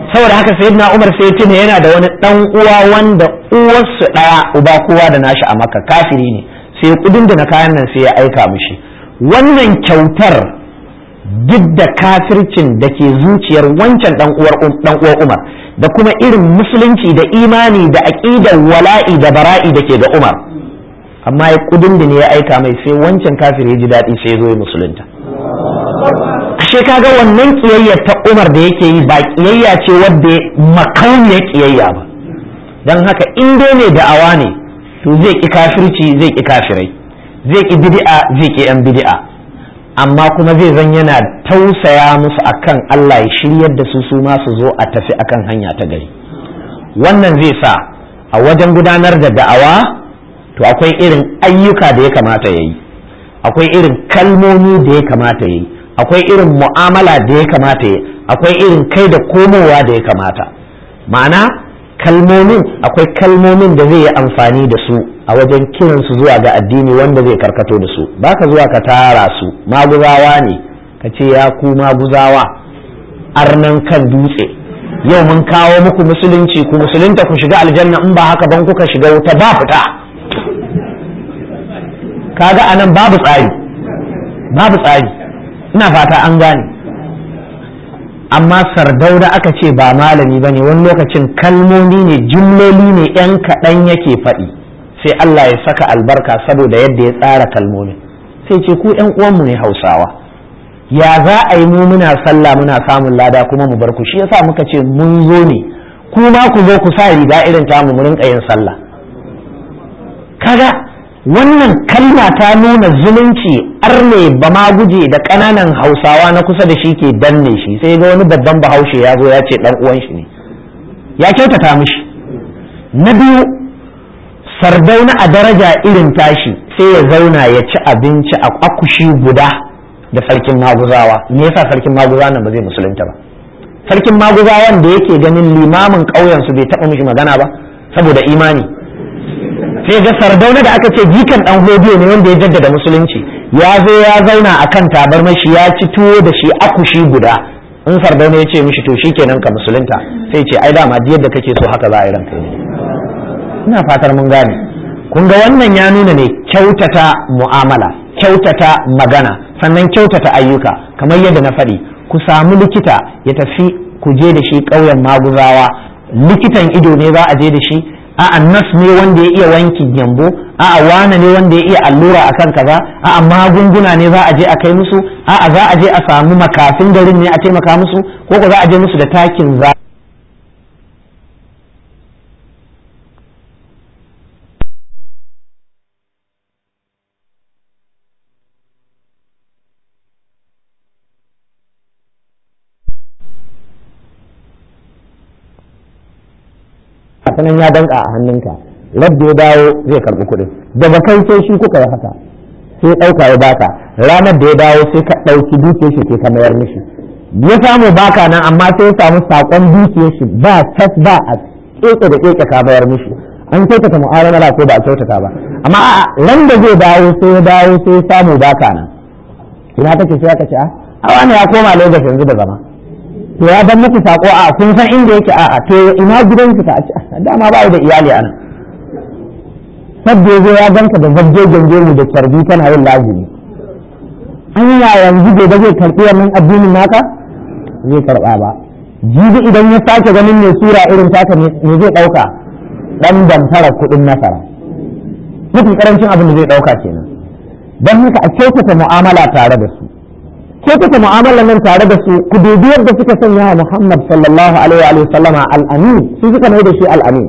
saboda haka sayyidina Umar sai tuna yana da wani dan uwa wanda uwarsu daya uba kowa da nashi a Makka kafiri ne sai kudin da na kayan nan sai ya aika mishi wannan kyautar duk da kafircin da ke zuciyar wancan dan uwar dan uwar Umar da kuma irin musulunci da imani da aqidar wala'i da bara'i da ke ga Umar amma ya kudin da ne ya aika mai sai wancan kafir ya ji daɗi sai ya zo ya musulunta ashe kaga wannan kiyayya ta Umar da yake yi ba kiyayya ce wadda makauniyar kiyayya ba don haka in dai ne da'awa ne to zai ki kafirci zai ki kafirai zai ki bid'a zai ki yan bid'a amma kuma zai zan yana tausaya musu akan Allah ya shiryar da su su ma su zo a tafi akan hanya ta gari wannan zai sa a wajen gudanar da da'awa to akwai irin ayyuka da ya kamata ya yi akwai irin kalmomi da ya kamata ya yi akwai irin mu'amala da ya kamata ya akwai irin kai da komowa da ya kamata ma'ana kalmomin akwai kalmomin da zai yi amfani da su a wajen kiransu zuwa ga addini wanda zai karkato da su baka zuwa ka tara su maguzawa ne ka ce ya ku maguzawa arnan kan dutse yau mun kawo muku musulunci ku musulunta ku shiga aljanna in ba haka ban kuka shiga wuta ba fita kaga anan babu tsari babu tsari ina fata an gane amma sardauna aka ce ba malami ba ne wani lokacin kalmomi ne jumloli ne yan kaɗan yake faɗi sai Allah ya saka albarka saboda yadda ya tsara kalmomin sai ce ku yan uwanmu ne hausawa ya za a yi mu muna sallah muna samun lada kuma mu bar ku shi yasa muka ce mun zo ne ku ma ku zo ku sa riga irin tamu mu rinka yin sallah kaga wannan kalma ta nuna zumunci arne ba ma guje da ƙananan hausawa na kusa da shi ke danne shi sai ga wani babban bahaushe ya zo ya ce dan uwan shi ne ya kyautata mishi na biyu sardauna a daraja irin tashi sai ya zauna ya ci abinci a akushi guda da sarkin maguzawa me yasa sarkin maguzawa nan ba zai musulunta ba sarkin maguzawan da yake ganin limamin ƙauyen su bai taɓa mishi magana ba saboda imani sai ga sardauna da aka ce jikan dan hodiyo ne wanda ya jaddada musulunci ya zo ya zauna akan tabarmar shi ya ci tuwo da shi akushi guda in sardauna ya ce mishi to shikenan ka musulunta sai ce ai dama yadda kake so haka za a yi ranka ne ina fatar mun gane kun ga wannan ya nuna ne kyautata mu'amala kyautata magana sannan kyautata ayyuka kamar yadda na faɗi ku samu likita ya tafi ku je da shi ƙauyen maguzawa likitan ido ne za a je da shi a'a nas ne wanda ya iya wanki gyambo a'a wane ne wanda ya iya allura akan kaza a'a magunguna ne za a je a kai musu a'a za a je a samu makafin garin ne a taimaka musu ko ko za a je musu da takin za sanan ya danka a hannunka rabbi ya dawo zai karbi kuɗin daga kai sai shi kuka yi haka sai ɗauka ya baka ranar da ya dawo sai ka ɗauki dukiyar shi ke ka mayar mishi ya samu baka nan amma sai ya samu saƙon dukiyar shi ba tas ba a keke da keke ka mayar mishi an kyautata mu'amala ko ba a kyautata ba amma a ran da zai dawo sai ya dawo sai ya samu baka nan ina take sai aka ce a wani ya koma Lagos yanzu da zama to ya ban muku sako a kun san inda yake a'a to ina gidanki ta a dama ba da iyali anan sabda yazo ya ganka da zabje gange mu da carbi kana yin lazimi an ya yanzu bai zai karbi wannan addinin naka zai karba ba jibi idan ya sake ganin mai sura irin taka ne zai dauka dan damfara kudin nasara mafi karancin abin da zai dauka kenan don haka a kyautata mu'amala tare da su kyautata mu'amalar nan tare da su ku dubi yadda suka sanya wa Muhammad sallallahu alaihi wa sallama al-amin su suka mai da shi al-amin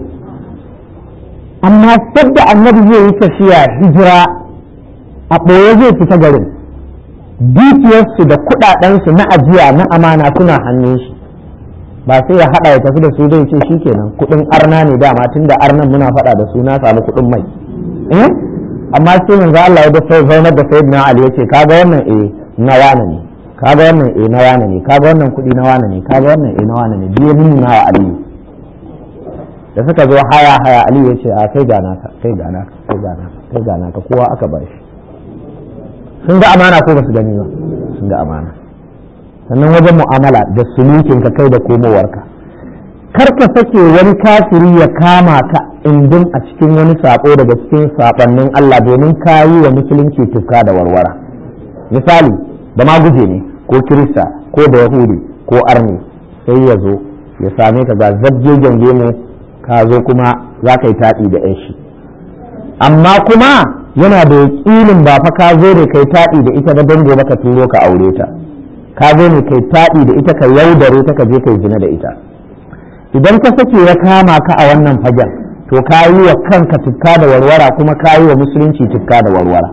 amma sadda annabi zai yi tafiya hijira a ɓoye zai fita garin dukiyarsu da kuɗaɗensu na ajiya na amana suna hannun shi ba sai ya haɗa ya tafi da su zai ce shikenan kuɗin arna ne dama tun da arnan muna faɗa da su na samu kuɗin mai amma sai manzo Allah ya da sai zaunar da sayyidina Ali yace kaga wannan eh na wane ne kaga wannan eh na wane ne kaga wannan kuɗi na wane ne kaga wannan eh na wane ne biye nuna wa aliyu da suka zo haya haya aliyu ya ce a kai ga naka kai ga naka kai ga naka kai ga naka kowa aka ba shi sun ga amana ko ba su gani ba sun ga amana sannan wajen mu'amala da sulukin ka kai da komowarka kar ka sake wani kafiri ya kama ka indin a cikin wani sabo daga cikin sabannin Allah domin ka yi wa musulunci tufka da warwara misali da ma guje ne ko kirista ko da yahudi ko arni sai ya zo ya same ka ga zabje gange mu ka zo kuma za ka yi taɗi da yan shi amma kuma yana da yaƙinin ba fa ka zo ne kai taɗi da ita da don gobe ka turo ka aure ta ka zo ne kai taɗi da ita ka yaudare ta ka je kai zina da ita idan ka sake ya kama ka a wannan fagen to ka yi wa kanka tukka da warwara kuma ka yi wa musulunci tukka da warwara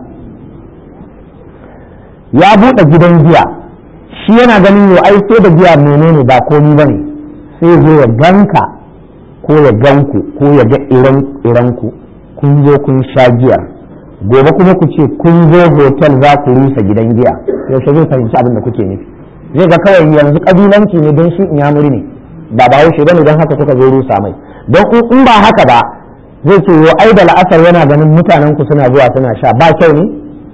ya buɗe gidan giya shi yana ganin yau ai sai da giya menene ba komi bane sai zo ya ganka ko ya ganku ko ya ga iranku kun zo kun sha giyar gobe kuma ku ce kun zo hotel za ku rusa gidan giya yaushe zai fahimci abin da kuke nufi zai ga kawai yanzu kabilanci ne don shi inyamuri ne ba ba haushe bane don haka kuka zo rusa mai don in ba haka ba zai ce yo ai da la'asar yana ganin mutanen ku suna zuwa suna sha ba kyau ne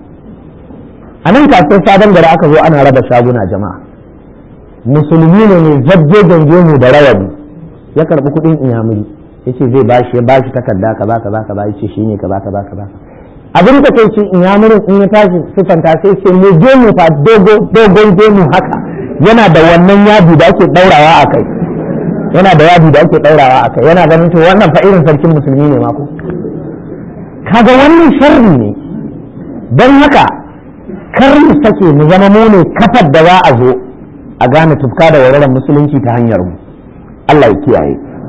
a nan kasuwar sabon gari aka zo ana raba shaguna jama'a musulmi ne mai zabje gange mu da rawani ya karbi kuɗin inyamuri yace zai bashi ya bashi takarda kaza kaza kaza yace shine kaza kaza kaza abin da kai ce inyamurin in ya tashi sifanta sai ce me gemu fa dogon gemu haka yana da wannan yadi da ake daurawa a kai yana da yadi da ake daurawa a kai yana ganin to wannan fa irin sarkin musulmi ne mako kaga wannan sharri ne don haka kar mu sake mu zama mu ne kafar da za a zo a gane tufka da warwaran musulunci ta hanyar mu Allah ya kiyaye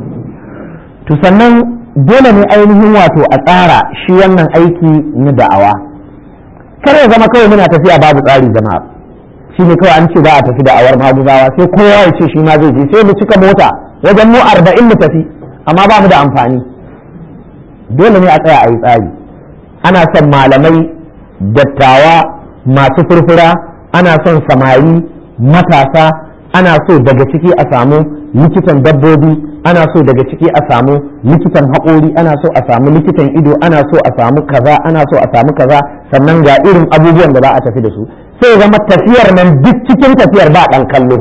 to sannan dole ne ainihin wato a tsara shi wannan aiki na da'awa kar ya zama kawai muna tafiya babu tsari jama'a shi ne kawai an ce za a tafi da'awar maguzawa sai kowa ya ce shi ma zai je sai mu cika mota wajen mu arba'in mu tafi amma ba mu da amfani dole ne a tsaya a yi tsari ana son malamai dattawa masu furfura ana son samari matasa ana so daga ciki a samu likitan dabbobi ana so daga ciki a samu likitan haƙori ana so a samu likitan ido ana so a samu kaza ana so a samu kaza sannan ga irin abubuwan da za a tafi da su sai zama tafiyar nan duk cikin tafiyar ba ɗan kallo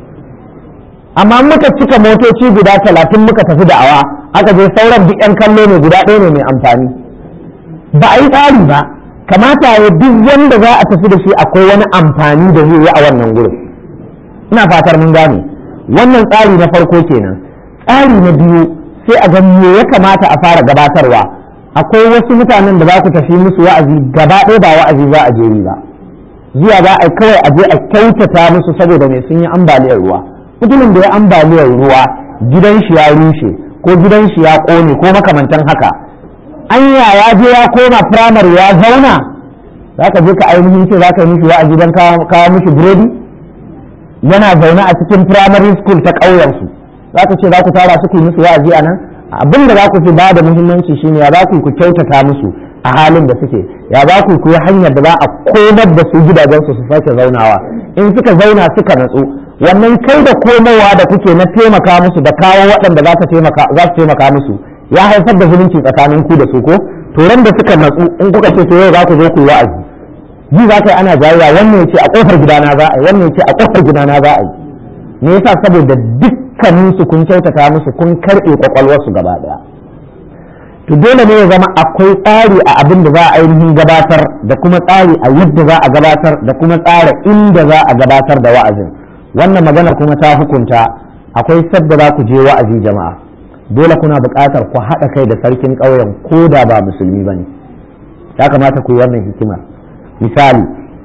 amma muka cika motoci guda talatin muka tafi da'awa aka je sauran duk 'yan kallo ne guda ɗaya ne mai amfani ba a yi tsari ba kamata ya duk wanda za a tafi da shi akwai wani amfani da zai yi a wannan gurin ina fatar mun gane wannan tsari na farko kenan tsari na biyu sai a ga me ya kamata a fara gabatarwa akwai wasu mutanen da za ku tafi musu wa'azi gaba ɗaya ba wa'azi za a je yi ba zuwa za a kawai a je a kyautata musu saboda mai sun yi ambaliyar ruwa mutumin da ya ambaliyar ruwa gidan shi ya rushe ko gidan shi ya ƙone ko makamantan haka anya ya je ya koma firamare ya zauna za ka je ka ainihin ce za ka yi mishi wa'azi don kawo mishi burodi yana zaune a cikin primary school ta ƙauyensu za ka ce za ku tara su ku yi musu wa'azi a nan abin da za ku fi ba da muhimmanci shine ya za ku ku kyautata musu a halin da suke ya za ku ku yi hanyar da za a komar da su gidajensu su sake zaunawa in suka zauna suka natsu wannan kai da komowa da kuke na taimaka musu da kawo waɗanda za su taimaka musu ya haifar da zulunci tsakanin ku da su ko to ran da suka natsu in kuka ce to yau za ku zo ku yi wa'azi ji za ka yi ana jayayya wannan ya ce a kofar gidana za a yi wannan ya ce a kofar gidana za a yi me yasa saboda dukkanin su kun kyautata musu kun karɓe kwakwalwarsu gaba ɗaya to dole ne ya zama akwai tsari a abin da za a ainihin gabatar da kuma tsari a yadda za a gabatar da kuma tsara inda za a gabatar da wa'azin wannan magana kuma ta hukunta akwai sadda za ku je wa'azi jama'a dole kuna buƙatar ku haɗa kai da sarkin ƙauyen ko da ba musulmi ba ne ya kamata ku yi wannan hikimar misali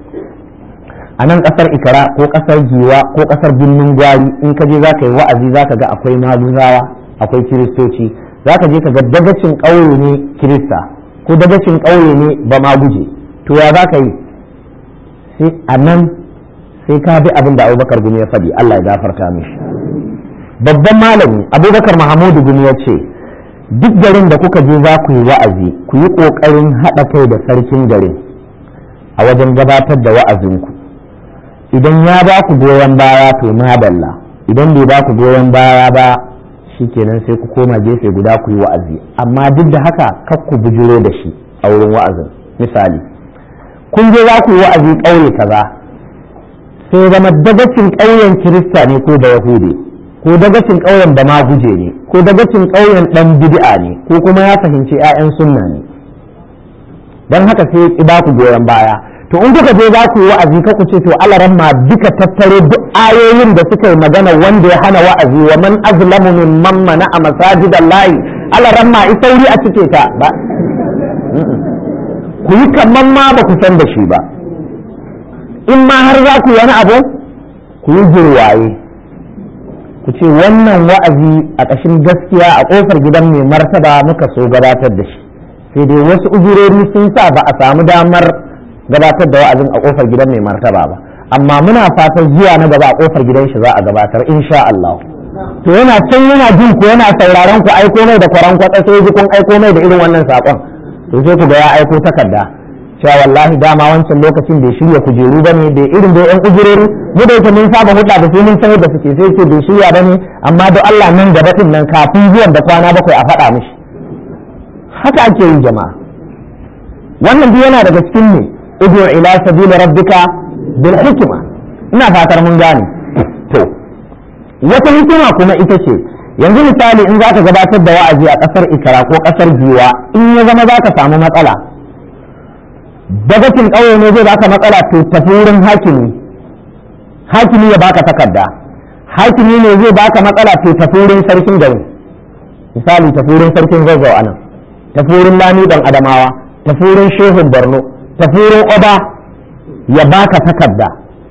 a nan ƙasar ikara ko ƙasar giwa ko ƙasar birnin gwari in ka je za ka yi wa'azi za ka ga akwai maguzawa akwai kiristoci za ka je ka ga dagacin ƙauye ne kirista ko dagacin ƙauye ne ba ma guje to ya za ka yi sai a nan sai ka bi abin da abubakar gumi ya faɗi allah ya gafarta mishi babban malami abubakar mahamudu gumi ya ce duk garin da kuka je za ku yi wa'azi ku yi ƙoƙarin haɗa kai da sarkin garin a wajen gabatar da wa'azinku idan ya ba ku goyon baya to madalla idan bai ba ku goyon baya ba shikenan sai ku koma gefe guda ku yi wa'azi amma duk da haka kar ku bujiro da shi a wurin wa'azin misali kun je za ku yi wa'azi ƙauye kaza sai zama dagacin ƙauyen kirista ne ko da yahudi ko dagacin ƙauyen da ma guje ne ko dagacin ƙauyen ɗan bid'a ne ko kuma ya fahimci 'ya'yan sunna ne don haka sai ki ba ku goyon baya to in kuka je za ku yi wa'azi ka ku ce to alaran ma duka tattare duk ayoyin da suka yi magana wanda ya hana wa'azi wa man azlamu mimman mana a masajidallahi alaran ma isauri a cike ta ba ku yi kaman ma ba ku san da shi ba in ma har za ku wani abu ku yi jirwaye ku ce wannan wa'azi a ƙashin gaskiya a ƙofar gidan mai martaba muka so gabatar da shi sai dai wasu uzurori sun sa ba a samu damar gabatar da wa'azin a ƙofar gidan mai martaba ba amma muna fatan zuwa na gaba a ƙofar gidan shi za a gabatar insha Allah to yana can yana jin ku yana sauraron ku aiko mai da kwaran kwatsa sai ji kun aiko mai da irin wannan saƙon to sai ku ga ya aiko takarda cewa wallahi dama wancan lokacin bai shirya kujeru ba ne da irin da yan kujerori mu da yake mun saba hudda da su mun san yadda suke sai ce bai shirya ba ne amma da Allah nan gaba din nan kafin zuwan da kwana bakwai a faɗa mishi haka ake yi jama'a wannan duk yana daga cikin ne udu ila sabila rabbika bil hikma ina fatar mun gane to wata hikima kuma ita ce yanzu misali in zaka gabatar da wa'azi a kasar ikara ko kasar giwa in ya zama zaka samu matsala dagacin ƙauye ne zai baka matsala to tafi wurin hakimi hakimi ya baka takarda hakimi ne zai baka matsala to tafi wurin sarkin gari misali tafi wurin sarkin zazzau anan tafi wurin lami dan adamawa tafi wurin shehun borno tafi wurin oba ya baka takarda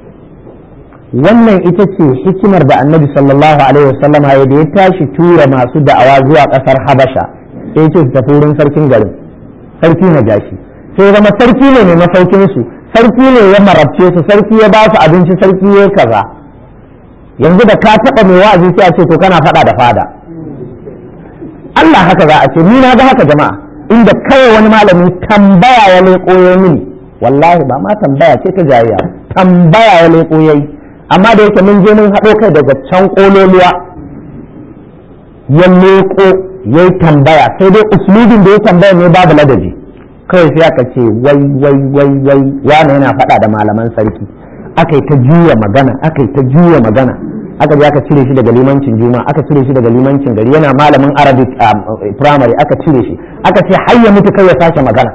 wannan ita ce hikimar da annabi sallallahu alaihi wasallam ya da ya tashi tura masu da'awa zuwa kasar habasha sai ce su tafi wurin sarkin garin sarki na jashi sai zama sarki ne mai masaukin su sarki ne ya marabce su sarki ya ba su abinci sarki ya kaza yanzu da ka taba mai wa'azi sai a ce to kana fada da fada Allah haka za a ce ni na ga haka jama'a inda kawai wani malami tambaya ya leƙo ya mini wallahi ba ma tambaya ce ta jayayya tambaya ya leƙo ya yi amma da yake mun je mun haɗo kai daga can ƙololuwa ya leƙo ya yi tambaya sai dai uslubin da ya tambaya ne babu ladabi kawai sai aka ce wai wai wai wai wani yana faɗa da malaman sarki aka yi ta juya magana aka yi ta juya magana aka je aka cire shi daga limancin juma aka cire shi daga limancin gari yana malamin arabic primary aka cire shi aka ce har ya mutu kai ya sake magana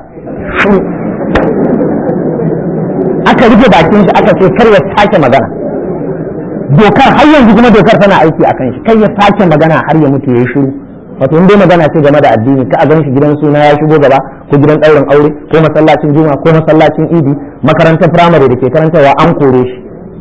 aka rufe bakin shi aka ce kar ya sake magana dokar har yanzu kuma dokar tana aiki a kan shi kai ya sake magana har ya mutu ya yi shiru wato in dai magana ce game da addini ka a gan shi gidan suna ya shigo gaba ko gidan ɗaurin aure ko masallacin juma ko masallacin idi makarantar firamare da ke karantarwa an kore shi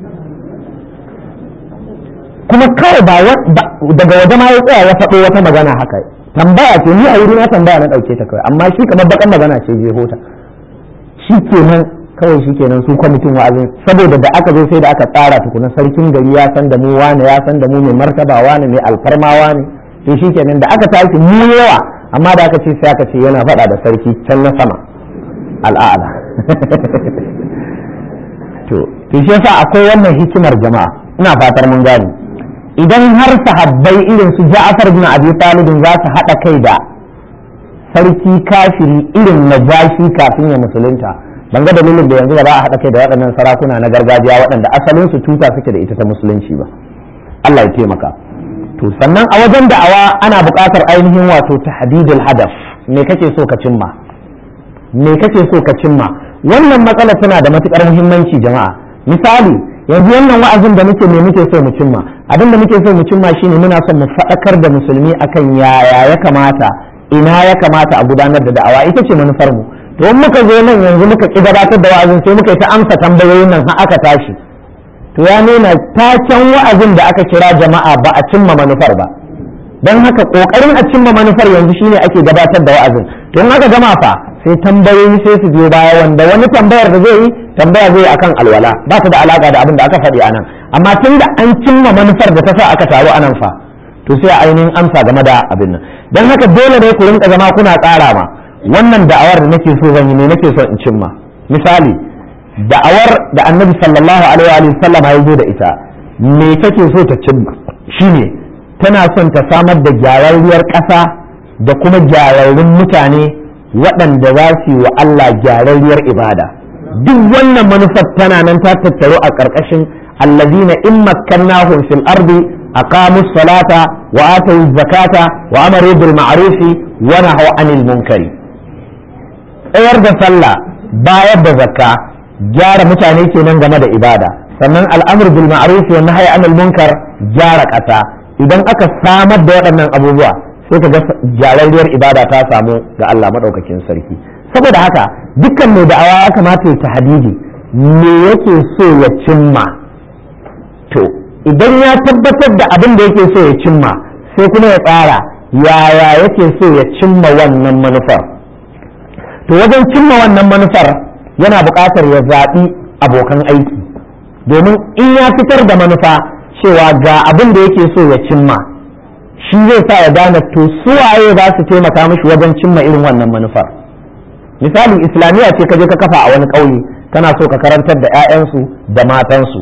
kuma kawai ba daga waje ma ya tsaya ya faɗo wata magana haka tambaya ce ni a wuri na tambaya na ɗauke ta kawai amma shi kamar bakan magana ce je hota shi kenan kawai shi kenan su kwamitin wa'azin saboda da aka zo sai da aka tsara tukuna sarkin gari ya san da mu wane ya san da mu mai martaba wane mai alfarma wane to shi kenan da aka tashi mu yawa amma da aka ce sai aka ce yana faɗa da sarki can na sama al'ada to to shi yasa akwai wannan hikimar jama'a ina fatar mun gane idan har sahabbai irin su Ja'far bin Abi Talib za su haɗa kai da sarki kafiri irin najashi kafin ya musulunta ban ga dalilin da yanzu ba za a haɗa kai da waɗannan sarakuna na gargajiya waɗanda asalin su tuta suke da ita ta musulunci ba Allah ya taimaka to sannan a wajen da'awa ana buƙatar ainihin wato tahdidul hadaf me kake so ka cimma me kake so ka cimma wannan matsala tana da matukar muhimmanci jama'a misali yanzu wannan wa'azin da muke me muke so mu cimma abin da muke so mu cimma shine muna son mu faɗakar da musulmi akan yaya ya kamata ina ya kamata a gudanar da da'awa ita ce manufar mu to in muka zo nan yanzu muka ki gabatar da wa'azin sai muka yi ta amsa tambayoyin nan har aka tashi to ya nuna taken wa'azin da aka kira jama'a ba a cimma manufar ba don haka kokarin a cimma manufar yanzu shine ake gabatar da wa'azin to in aka gama fa sai tambayoyi sai su biyo baya wanda wani tambayar da zai yi tambaya zai akan alwala ba su da alaka da abin da aka faɗi anan amma tun da an cimma manufar da ta sa aka taru anan fa to sai a ainihin amsa game da abin nan don haka dole ne ku rinka zama kuna tsara ma wannan da'awar da nake so zan yi ne nake so in cimma misali da'awar da annabi sallallahu alaihi wa sallam ya zo da ita me take so ta cimma shine tana son ta samar da gyararriyar ƙasa da kuma gyararrun mutane waɗanda za su yi wa Allah gyararriyar ibada duk wannan manufar tana nan ta tattaro a ƙarƙashin allazina in makkannahum fil ardi aqamu salata wa atu zakata wa amaru bil ma'ruf wa nahaw anil munkari tsayar da sallah bayar da zakka gyara mutane kenan game da ibada sannan al'amur bil ma'ruf wa nahy anil munkar gyara ƙasa idan aka samar da waɗannan abubuwa sai ka ga gyararriyar ibada ta samu ga Allah madaukakin sarki saboda haka dukkan mai da'awa ya kamata ya hadidi me yake so ya cimma to idan ya tabbatar da abin da yake so ya cimma sai kuma ya tsara yaya yake so ya cimma wannan manufar to wajen cimma wannan manufar yana buƙatar ya zaɓi abokan aiki domin in ya fitar da manufa cewa ga abin da yake so ya cimma shi zai sa ya gane to suwaye za su taimaka mishi wajen cimma irin wannan manufar misali islamiyya ce ka je ka kafa a wani ƙauye kana so ka karantar da 'ya'yansu da matansu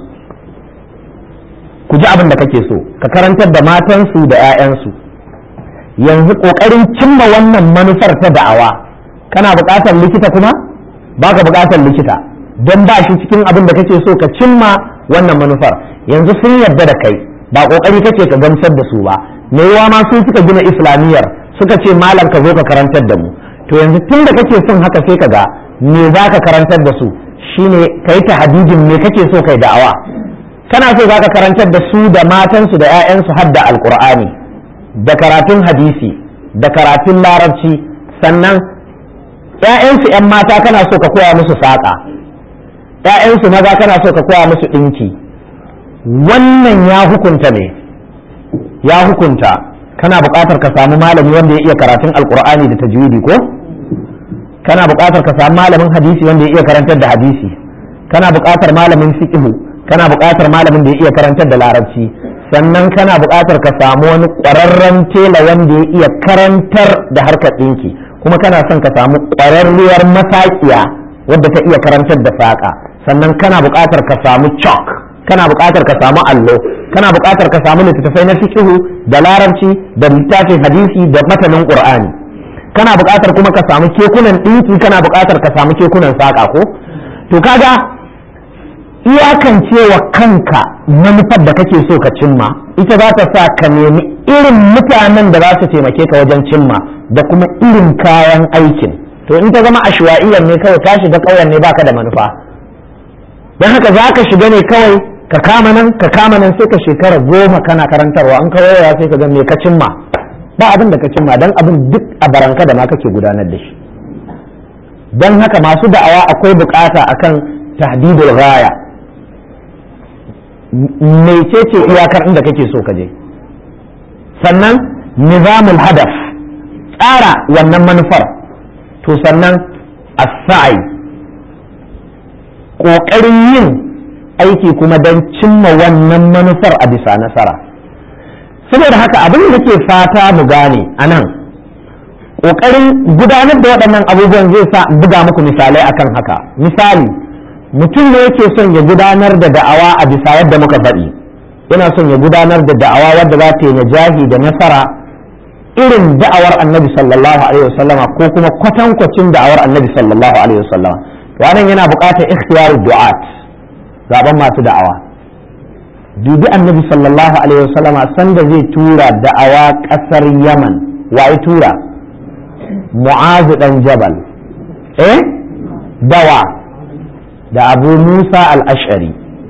ku ji abin da kake so ka karantar da matansu da 'ya'yansu yanzu ƙoƙarin cimma wannan manufar ta da'awa kana buƙatar likita kuma ba ka buƙatar likita don ba shi cikin abin da kake so ka cimma wannan manufar yanzu sun yarda da kai ba ƙoƙari kake ka gamsar da su ba me yawa ma su suka gina islamiyyar suka ce malam ka zo ka karantar da mu to yanzu tun da kake son haka sai ka ga me za ka karantar da su shine ka yi tahadidin me kake so kai da'awa kana so za ka karantar da su da matansu da 'ya'yansu har da alƙur'ani da karatun hadisi da karatun larabci sannan ‘ya'yansu ‘yan mata kana so ka koya musu saƙa ‘ya'yansu maza kana so ka koya musu ɗinki wannan ya hukunta ne ya hukunta kana buƙatar ka samu malami wanda ya iya karatun alƙur'ani da tajwidi ko kana buƙatar ka samu malamin hadisi wanda ya iya karantar da hadisi kana buƙatar malamin fiqhu kana buƙatar malamin da ya iya karantar da larabci sannan kana buƙatar ka samu wani ƙwararren tela wanda ya iya karantar da harkar ɗinki kuma kana son ka samu ƙwararriyar masaƙiya wadda ta iya karantar da saƙa sannan kana buƙatar ka samu chalk kana buƙatar ka samu allo kana buƙatar ka samu littattafai na fiqhu da larabci da littafin hadisi da matanin qur'ani kana buƙatar kuma ka samu kekunan ɗinki kana buƙatar ka samu kekunan saƙa ko to kaga iyakance wa kanka manufar da kake so ka cimma ita za ta sa ka nemi irin mutanen da za su taimake ka wajen cimma da kuma irin kayan aikin to in ta zama ashwa'iyyar ne kawai ka shiga ƙauyen ne baka da manufa don haka za ka shiga ne kawai ka kama nan ka kama nan sai ka shekara goma kana karantarwa an kawai ya sai ka ga me ka cimma ba abin da ka cimma don abin duk a baranka da ma kake gudanar da shi don haka masu da'awa akwai bukata akan tahdidul ghaya mecece iyakar inda kake so ka je sannan nizamul hadaf tsara wannan manufar to sannan as-sa'i ƙoƙarin yin aiki kuma don cimma wannan manufar a bisa nasara saboda haka abin da ke fata mu gane a nan ƙoƙarin gudanar da waɗannan abubuwan zai sa buga muku misalai akan haka misali mutum ne yake son ya gudanar da da'awa a bisa yadda muka faɗi yana son ya gudanar da da'awa wadda za ta yi najahi da nasara irin da'awar annabi sallallahu alaihi wasallama ko kuma kwatankwacin da'awar annabi sallallahu alaihi wasallama wannan yana buƙatar ikhtiyar du'at zaben masu da'awa dubi annabi sallallahu alaihi wasallama sanda zai tura da'awa ƙasar yaman waye tura mu'azu dan jabal eh dawa da abu musa al-ash'ari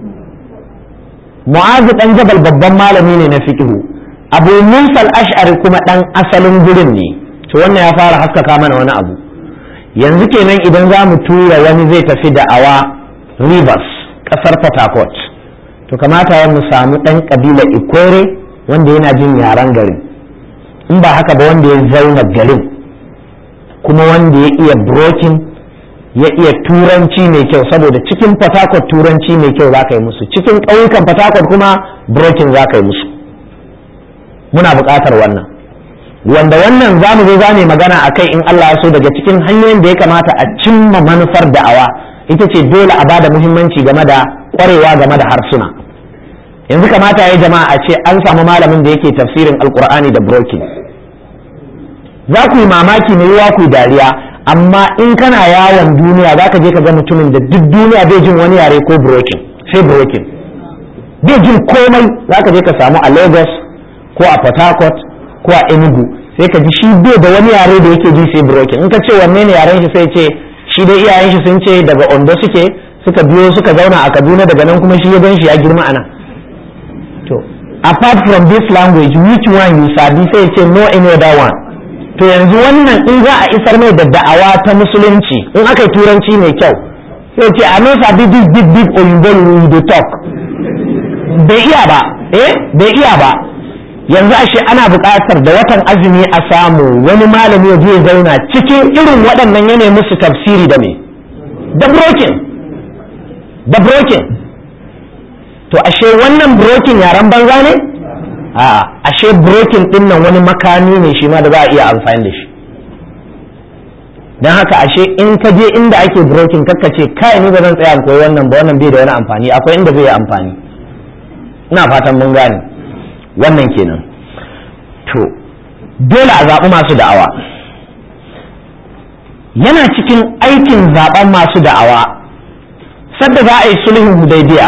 mu'azu dan jabal babban malami ne na fiqhu abu musa al-ash'ari kuma dan asalin gurin ne to wannan ya fara haskaka mana wani abu yanzu kenan idan za mu tura wani zai tafi da awa rivers kasar port harcourt to kamata ya mu samu dan kabila ikwere wanda yana jin yaren garin in ba haka ba wanda ya zauna garin kuma wanda ya iya brokin ya iya turanci mai kyau saboda cikin port harcourt turanci mai kyau za ka yi musu cikin ƙauyukan port harcourt kuma brokin za ka yi musu muna buƙatar wannan wanda wannan za mu zo za mu magana a kai in Allah ya so daga cikin hanyoyin da ya kamata a cimma manufar da'awa ita ce dole a bada muhimmanci game da ƙwarewa game da harsuna yanzu kamata ya jama'a a ce an samu malamin da yake tafsirin alkur'ani da brokin za ku yi mamaki mai yiwa ku dariya amma in kana yawon duniya za ka je ka ga mutumin da duk duniya bai jin wani yare ko brokin sai brokin duk bai jin komai za ka je ka samu a lagos ko a port harcourt ko a enugu sai ka ji shi bai da wani yare da yake ji sai broken in ka ce wanne ne yaren shi sai ce shi dai iyayen shi sun ce daga ondo suke suka biyo suka zauna a kaduna daga nan kuma shi ya gan shi ya girma ana to apart from this language which one you sabi sai ce no any other one to yanzu wannan in za a isar mai da da'awa ta musulunci in aka yi turanci mai kyau sai ce a no sabi this big big oyinbo we dey talk bai iya ba eh bai iya ba yanzu ashe ana buƙatar da watan azumi a samu wani malami ya je zauna cikin irin waɗannan yana musu tafsiri da me da broken da broken to ashe wannan broken yaren banza ne a ashe broken din nan wani makami ne shi ma da za a iya amfani da shi don haka ashe in ka je inda ake broken kakka ce kai ni ba zan tsaya koyi wannan ba wannan bai da wani amfani akwai inda zai yi amfani ina fatan mun gane wannan kenan to dole a zaɓi masu da'awa yana cikin aikin zaɓen masu da'awa sadda za a yi sulhun hudaybiya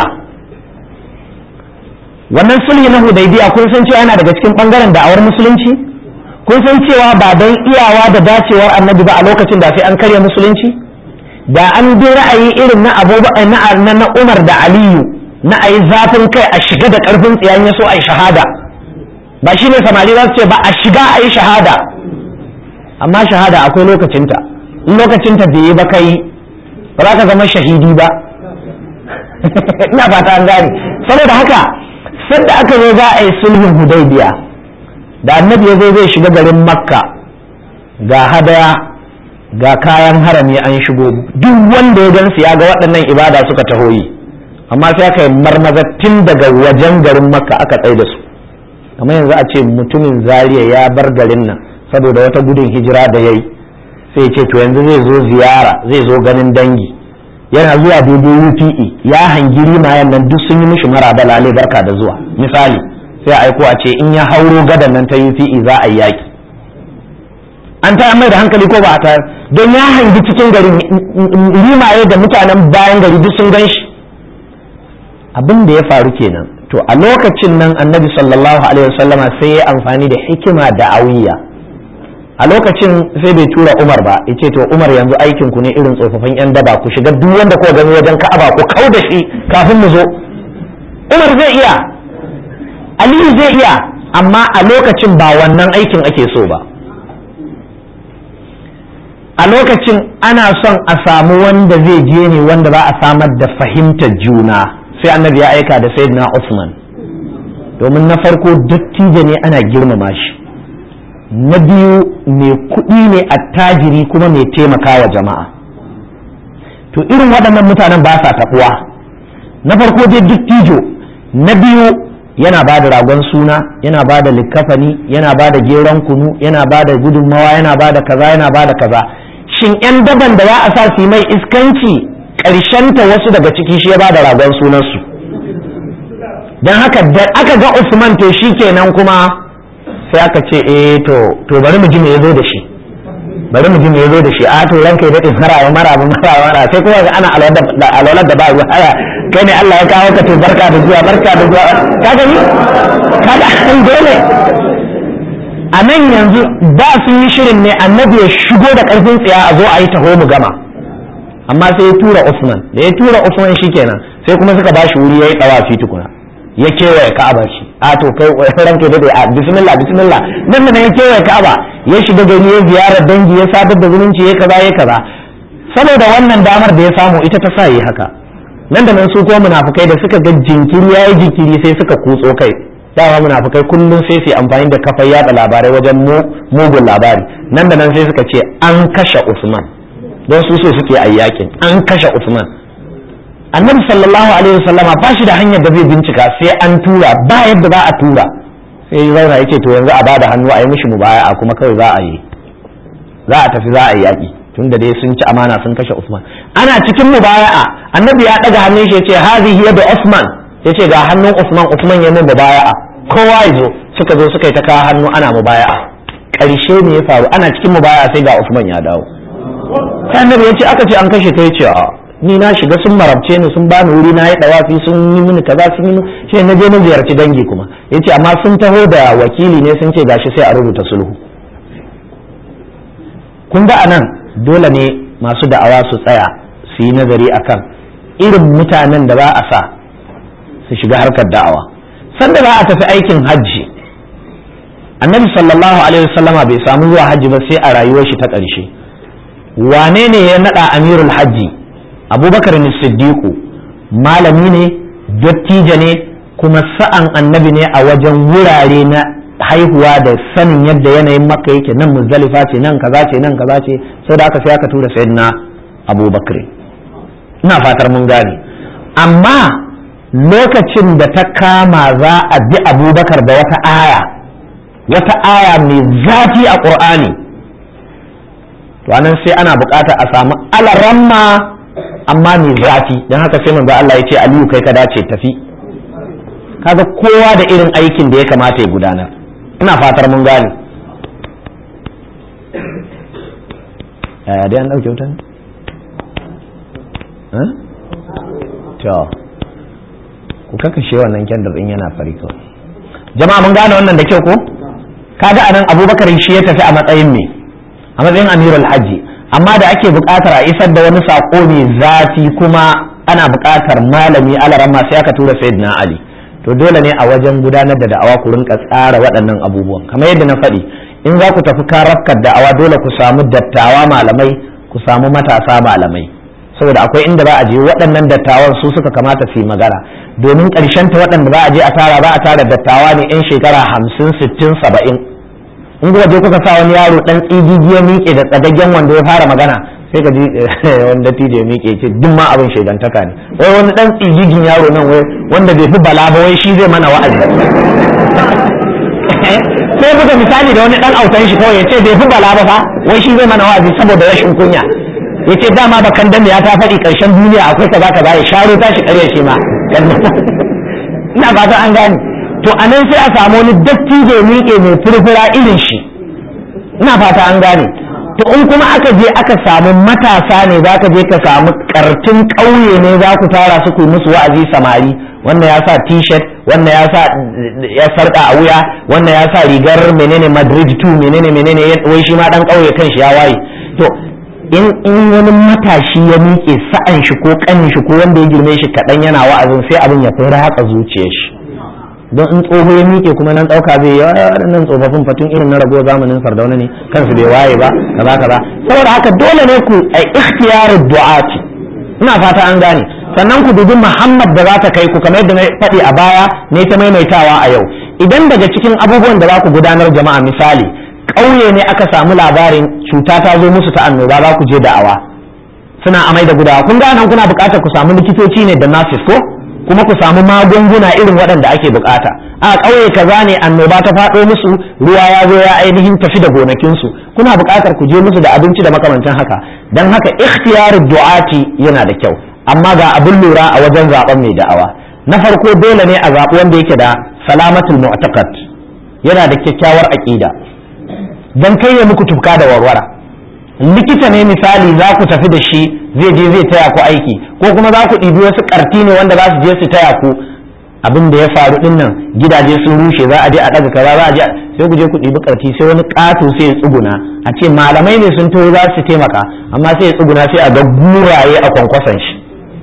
wannan sulhi na hudaybiya kun san cewa yana daga cikin ɓangaren da'awar musulunci kun san cewa ba don iyawa da dacewar annabi ba a lokacin da sai an karya musulunci da an bi ra'ayi irin na abubakar na umar da aliyu na a yi zafin kai a shiga da ƙarfin tsiyan ya so a yi shahada ba shi ne samari za su ce ba a shiga a yi shahada amma shahada akwai lokacinta in lokacinta bai yi ba kai ba za ka zama shahidi ba ina fata an gane saboda haka sanda aka zo za a yi sulhun hudaybiya da annabi ya zo zai shiga garin makka ga hadaya ga kayan harami an shigo duk wanda ya gansu ya ga waɗannan ibada suka taho yi amma sai aka yi marmaza tun daga wajen garin makka aka tsaye da su kamar yanzu a ce mutumin zariya ya bar garin nan saboda wata gudun hijira da ya yi sai ce to yanzu zai zo ziyara zai zo ganin dangi yana zuwa daidai UPE ya hangi rimayen nan duk sun yi mishi mara balale barka da zuwa misali sai aiko a ce in ya hauro gadan nan ta UPE za a yi yaki an ta mai da hankali ko ba a tayar don ya hangi cikin garin rimaye da mutanen bayan gari duk sun gan shi abin da ya faru kenan to a lokacin nan annabi sallallahu alaihi wasallama sai ya amfani da hikima da'awiyya a lokacin sai bai tura umar ba ya ce to umar yanzu aikin ku ne irin tsofaffin yan daba ku shiga duk wanda kuka gani wajen ka'aba ku kau da shi kafin mu zo umar zai iya aliyu zai iya amma a lokacin ba wannan aikin ake so ba a lokacin ana son a samu wanda zai je ne wanda za a samar da fahimtar juna sai annabi ya aika da sayyidina Usman domin na farko dattijo ne ana girmama shi na biyu mai kuɗi ne attajiri kuma mai taimakawa jama'a to irin waɗannan mutanen ba sa taɓuwa na farko dai dattijo na biyu yana ba da ragon suna yana ba da likkafani yana ba da geron kunu yana ba da gudunmawa yana ba da kaza yana ba da kaza shin 'yan daban da za a sa su mai iskanci ta wasu daga ciki shi ya ba da ragon sunansu don haka da aka ga usman to shi kenan kuma sai aka ce eh to to bari mu ji me yazo da shi bari mu ji me yazo da shi a to ranka ya dade mara mara mara mara sai kuma ga ana alwalar da ba ruwa haya kai ne Allah ya kawo ka to barka da zuwa barka da zuwa ka gani kaga an dole a nan yanzu da sun yi shirin ne annabi ya shigo da karfin tsiya a zo a yi taho mu gama amma sai ya tura Usman da ya tura Usman shikenan sai kuma suka bashi wuri yayi tsawafi tukuna ya kewaye Ka'aba shi a to kai ranka dade a bismillah bismillah nan nan ya kewaye Ka'aba ya shiga gari ya ziyara dangi ya sadar da zumunci ya kaza ya kaza saboda wannan damar da ya samu ita ta sa yi haka nan da nan su ko munafukai da suka ga jinkiri yayi jinkiri sai suka kutso kai dama munafukai kullum sai su amfani da kafar yada labarai wajen mugun labari nan da nan sai suka ce an kashe Usman don su so suke a yakin an kashe Usman annabi sallallahu alaihi wasallama ba shi da hanyar da zai bincika sai an tura ba yadda za a tura sai ya zauna yace to yanzu a bada hannu a yi mishi mubaya'a kuma kawai za a yi za a tafi za a yi yaki tunda dai sun ci amana sun kashe Usman ana cikin mubaya'a annabi ya daga hannun shi yace hadhihi yadu Usman yace ga hannun Usman Usman ya min mubaya'a kowa ya zo suka zo suka yi ta kawo hannu ana mubaya'a ƙarshe ne ya faru ana cikin mubaya'a sai ga Usman ya dawo sai annabi ya ce aka ce an kashe ta yace a ni na shiga sun marabce ni sun bani wuri na yi dawafi sun yi mini kaza sun yi shi na je na ziyarci dangi kuma yace amma sun taho da wakili ne sun ce gashi sai a rubuta sulhu kun ga anan dole ne masu da'awa su tsaya su yi nazari akan irin mutanen da ba a sa su shiga harkar da'awa sanda za a tafi aikin hajji annabi sallallahu alaihi wasallama bai samu zuwa hajji ba sai a rayuwar shi ta ƙarshe wane ne ya naɗa amirul hajji abubakar siddiqu malami ne dattijo ne kuma sa'an annabi ne a wajen wurare na haihuwa da sanin yadda yanayin makka yake nan muzdalifa ce nan kaza ce nan kaza ce sai da aka sai aka tura sayyidina abubakar ina fatar mun gane amma lokacin da ta kama za a bi abubakar da wata aya wata aya mai zafi a ƙur'ani to anan sai ana bukata a samu alaramma amma mai zafi don haka sai manzo Allah ya ce aliyu kai ka dace tafi kaga kowa da irin aikin da ya kamata ya gudanar ina fatar mun gane yaya dai an ɗauke wutan to ku kakashe wannan kyandar ɗin yana fari kawai jama'a mun gane wannan da kyau ko kaga anan abubakar shi ya tafi a matsayin me a matsayin amirul hajji amma da ake buƙatar a isar da wani saƙo mai zafi kuma ana buƙatar malami alarama sai aka tura sayyidina ali to dole ne a wajen gudanar da da'awa ku rinka tsara waɗannan abubuwan kamar yadda na faɗi in za ku tafi karafkar da'awa dole ku samu dattawa malamai ku samu matasa malamai saboda akwai inda za a je waɗannan dattawan su suka kamata su yi magana domin ƙarshen ta waɗanda za a je a tara za a tara dattawa ne 'yan shekara hamsin sittin saba'in in kuka je kuka sa wani yaro ɗan tsigigi ya miƙe da tsadaggen wanda ya fara magana sai ka ji wanda tije ya miƙe ce duk ma abin shaidantaka ne wai wani ɗan tsigigin yaro nan wai wanda bai fi bala ba wai shi zai mana wa'azi sai buga misali da wani ɗan autan shi kawai ya ce bai fi bala ba fa wai shi zai mana wa'azi saboda rashin kunya ya ce dama ba kan ya ta faɗi ƙarshen duniya akwai kaza kaza ya sharo tashi ƙarya shi ma ina fata an gane to a nan sai a samu wani dattijo miƙe mai furfura irin shi ina fata an gane to in kuma aka je aka samu matasa ne za ka je ka samu kartin ƙauye ne za ku tara su ku musu wa'azi samari wannan ya sa t-shirt wannan ya sa ya sarƙa a wuya wannan ya sa rigar menene madrid 2 menene menene wai shi ma dan ƙauye kan shi ya waye to in in wani matashi ya miƙe sa'an shi ko ƙanin shi ko wanda ya girme shi kaɗan yana wa'azin sai abin ya fi ratsa zuciyar shi don in tsoho ya miƙe kuma nan ɗauka zai yawa waɗannan tsofaffin fatun irin na rago zamanin sardauna ne kansu bai waye ba kaza kaza saboda haka dole ne ku a ikhtiyarin du'ati ina fata an gane sannan ku dubi muhammad da za ta kai ku kamar yadda na faɗi a baya ne ta maimaitawa a yau idan daga cikin abubuwan da za ku gudanar jama'a misali ƙauye ne aka samu labarin cuta ta zo musu ta annoba za ku je da'awa suna amai da gudawa kun gane kuna buƙatar ku samu likitoci ne da nurses ko kuma ku samu magunguna irin waɗanda ake bukata a ƙauye kaza ne annoba ta faɗo musu ruwa ya zo ya ainihin tafi da gonakinsu kuna buƙatar ku je musu da abinci da makamancin haka don haka ikhtiyar du'ati yana da kyau amma ga abin lura a wajen zaben mai da'awa na farko dole ne a zaɓi wanda yake da salamatul mu'taqad yana da kyakkyawar aƙida don kai ya muku tufka da warwara likita ne misali za ku tafi da shi zai je zai taya ku aiki ko kuma za ku ɗibi wasu ƙarti ne wanda za su je su taya ku abin da ya faru din nan gidaje sun rushe za a je a ɗaga kaza za a je sai ku je ku ɗibi ƙarti sai wani ƙato sai ya tsuguna a ce malamai ne sun taho za su taimaka amma sai ya tsuguna sai a ga guraye a kwankwason shi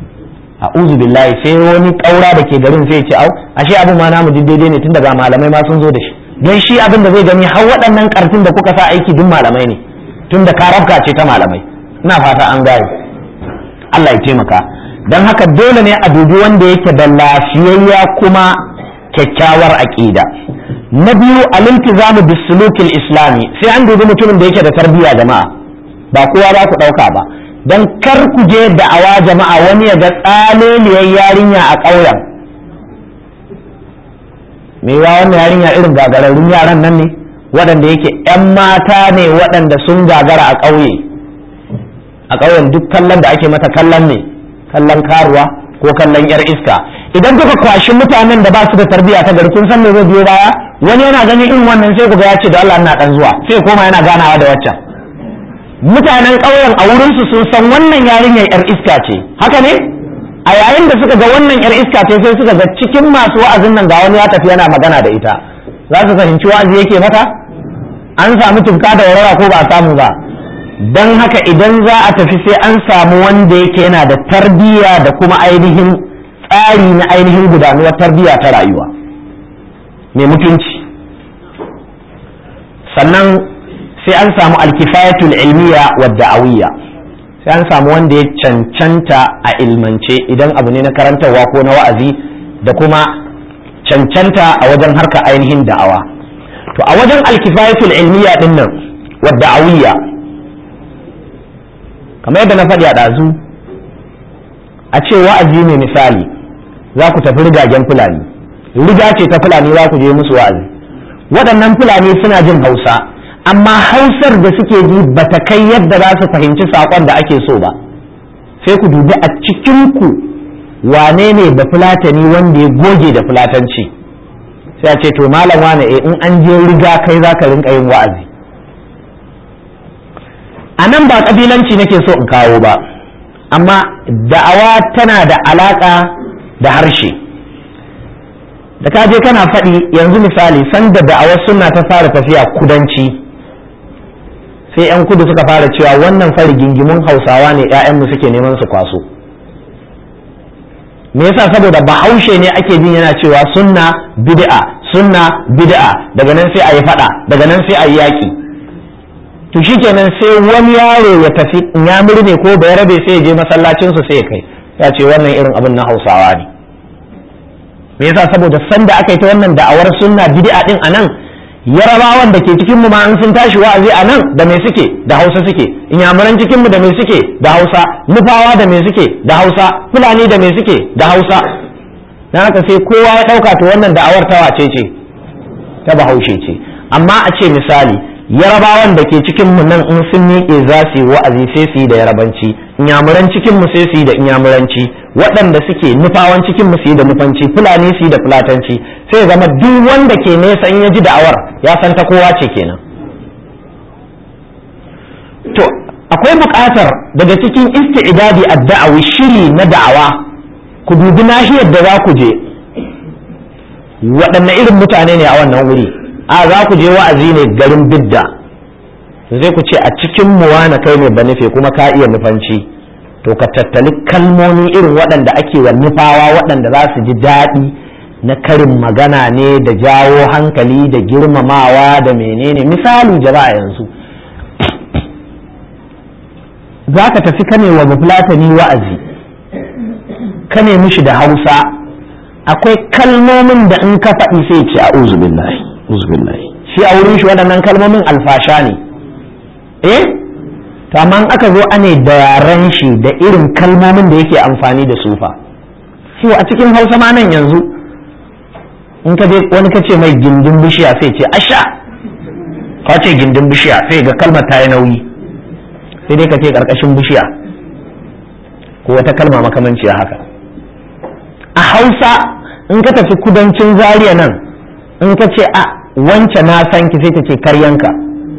a uzu billahi sai wani ƙaura da ke garin sai ya ce au ashe abin ma namu daidai ne tun daga malamai ma sun zo da shi don shi abin da zai gani har waɗannan ƙarfin da kuka sa aiki duk malamai ne tun da karafka ce ta malamai ina fata an gane Allah ya taimaka don haka dole ne a dubi wanda yake da lafiyayya kuma kyakkyawar aƙida na biyu al-iltizamu bisulukil islami sai an dubi mutumin da yake da tarbiyya jama'a ba kowa ba ku ɗauka ba don kar ku je da'awa jama'a wani ya ga tsaleliyar yarinya a ƙauyen me ya wannan yarinya irin gagararrun yaran nan ne waɗanda yake 'yan mata ne waɗanda sun gagara a ƙauye a ƙauyen duk kallon da ake mata kallon ne kallon karuwa ko kallon yar iska idan kuka kwashi mutanen da ba su da tarbiyya ta gari kun san me zai biyo baya wani yana ganin irin wannan sai kuga ya ce da Allah ina dan zuwa sai koma yana ganawa da waccan mutanen ƙauyen a wurinsu sun san wannan yarinyar yar iska ce haka ne a yayin da suka ga wannan yar iska ce sai suka ga cikin masu wa'azin nan ga wani ya tafi yana magana da ita za su fahimci wa'azi yake mata an samu tufka da warara ko ba a samu ba don haka idan za a tafi sai an samu wanda yake yana da tarbiyya da kuma ainihin tsari na ainihin gudanuwar tarbiyya ta rayuwa mai mutunci sannan sai an samu alkifayatul ilmiya wa da'awiyya sai an samu wanda ya cancanta a ilmance idan abu ne na karantarwa ko na wa'azi da kuma cancanta a wajen harka ainihin da'awa to a wajen alkifayatul ilmiya din nan wa da'awiyya kamar yadda na faɗi a ɗazu a ce wa'azi ne misali za ku tafi rigagen fulani riga ce ta fulani za ku je musu wa'azi waɗannan fulani suna jin hausa amma hausar da suke ji ba ta kai yadda za su fahimci saƙon da ake so ba sai ku dubi a cikinku wane ne da fulatani wanda ya goge da fulatanci sai a ce to malam wane eh in an je riga kai za ka rinka yin wa'azi a nan ba ƙabilanci nake so in kawo ba amma da'awa tana da alaƙa da harshe da ka je kana faɗi yanzu misali sanda da'awar suna ta fara tafiya kudanci sai 'yan kudu suka fara cewa wannan fari gingimin hausawa ne 'ya'yanmu suke neman su kwaso me yasa saboda bahaushe ne ake jin yana cewa sunna bid'a sunna bid'a daga nan sai a yi faɗa daga nan sai a yi yaƙi to shikenan sai wani yaro ya tafi ya ne ko bai rabe sai ya je masallacin su sai ya kai ya ce wannan irin abin na hausawa ne me yasa saboda sanda aka yi ta wannan da'awar sunna bid'a din anan yarabawan da ke cikin mu ma an sun tashi wa'azi anan da me suke da hausa suke inyamuran cikin mu da me suke da hausa nufawa da me suke da hausa fulani da me suke da hausa dan haka sai kowa ya dauka to wannan da'awar ta wace ce ta bahaushe ce amma a ce misali yarabawan da ke cikin mu nan in sun miƙe za su yi wa'azi sai su yi da yarabanci inyamuran cikin mu sai su yi da inyamuranci waɗanda suke nufawan cikin mu su yi da nufanci fulani su yi da fulatanci sai zama duk wanda ke nesa in ya ji da'awar ya san ta kowa ce kenan to akwai buƙatar daga cikin isti'dadi ad-da'awi shiri na da'awa ku dubi nahiyar da za ku je waɗanne irin mutane ne a wannan wuri a za ku je wa'azi ne garin bidda zai ku ce a cikin muwa na kai ne ba nufe kuma ka iya nufanci to ka tattali kalmomi irin waɗanda ake wa nufawa waɗanda za su ji daɗi na karin magana ne da jawo hankali da girmamawa da menene misali jama'a yanzu za ka tafi kane wa bafulatani wa'azi kane mishi da hausa akwai kalmomin da in ka faɗi sai ce a billahi uzbillahi shi a wurin shi waɗannan kalmomin alfasha ne eh to amma aka zo ane da yaren shi da irin kalmomin da yake amfani da su fa so a cikin hausa ma nan yanzu in ka je wani ka ce mai gindin bishiya sai ce asha ka ce gindin bishiya sai ga kalmar ta yi nauyi sai dai ka ce karkashin bishiya ko wata kalma makamanciya haka a hausa in ka tafi kudancin zaria nan in ka ce a wance na san ki sai ta ce karyanka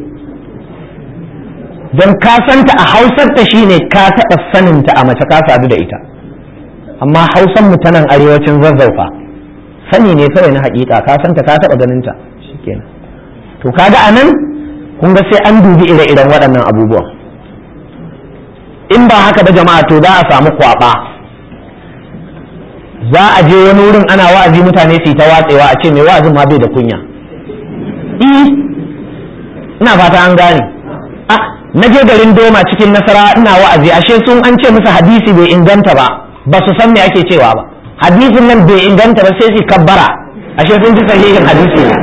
don ka santa a hausar ta shine ka taɓa saninta a mace ka sadu da ita amma hausan mu ta nan arewacin zazzaufa sani ne kawai na hakika ka santa ka taɓa ganinta shikenan to kaga anan kun ga sai an dubi ire-iren waɗannan abubuwan in ba haka da jama'a to za a samu kwaba za a je wani wurin ana wa'azi mutane su yi ta watsewa a ce mai wa'azin ma bai da kunya ina fata an gane a na je garin doma cikin nasara ina wa'azi ashe sun an ce musu hadisi bai inganta ba ba su san me ake cewa ba hadisin nan bai inganta ba sai su kabbara ashe sun ji sahihin hadisi ne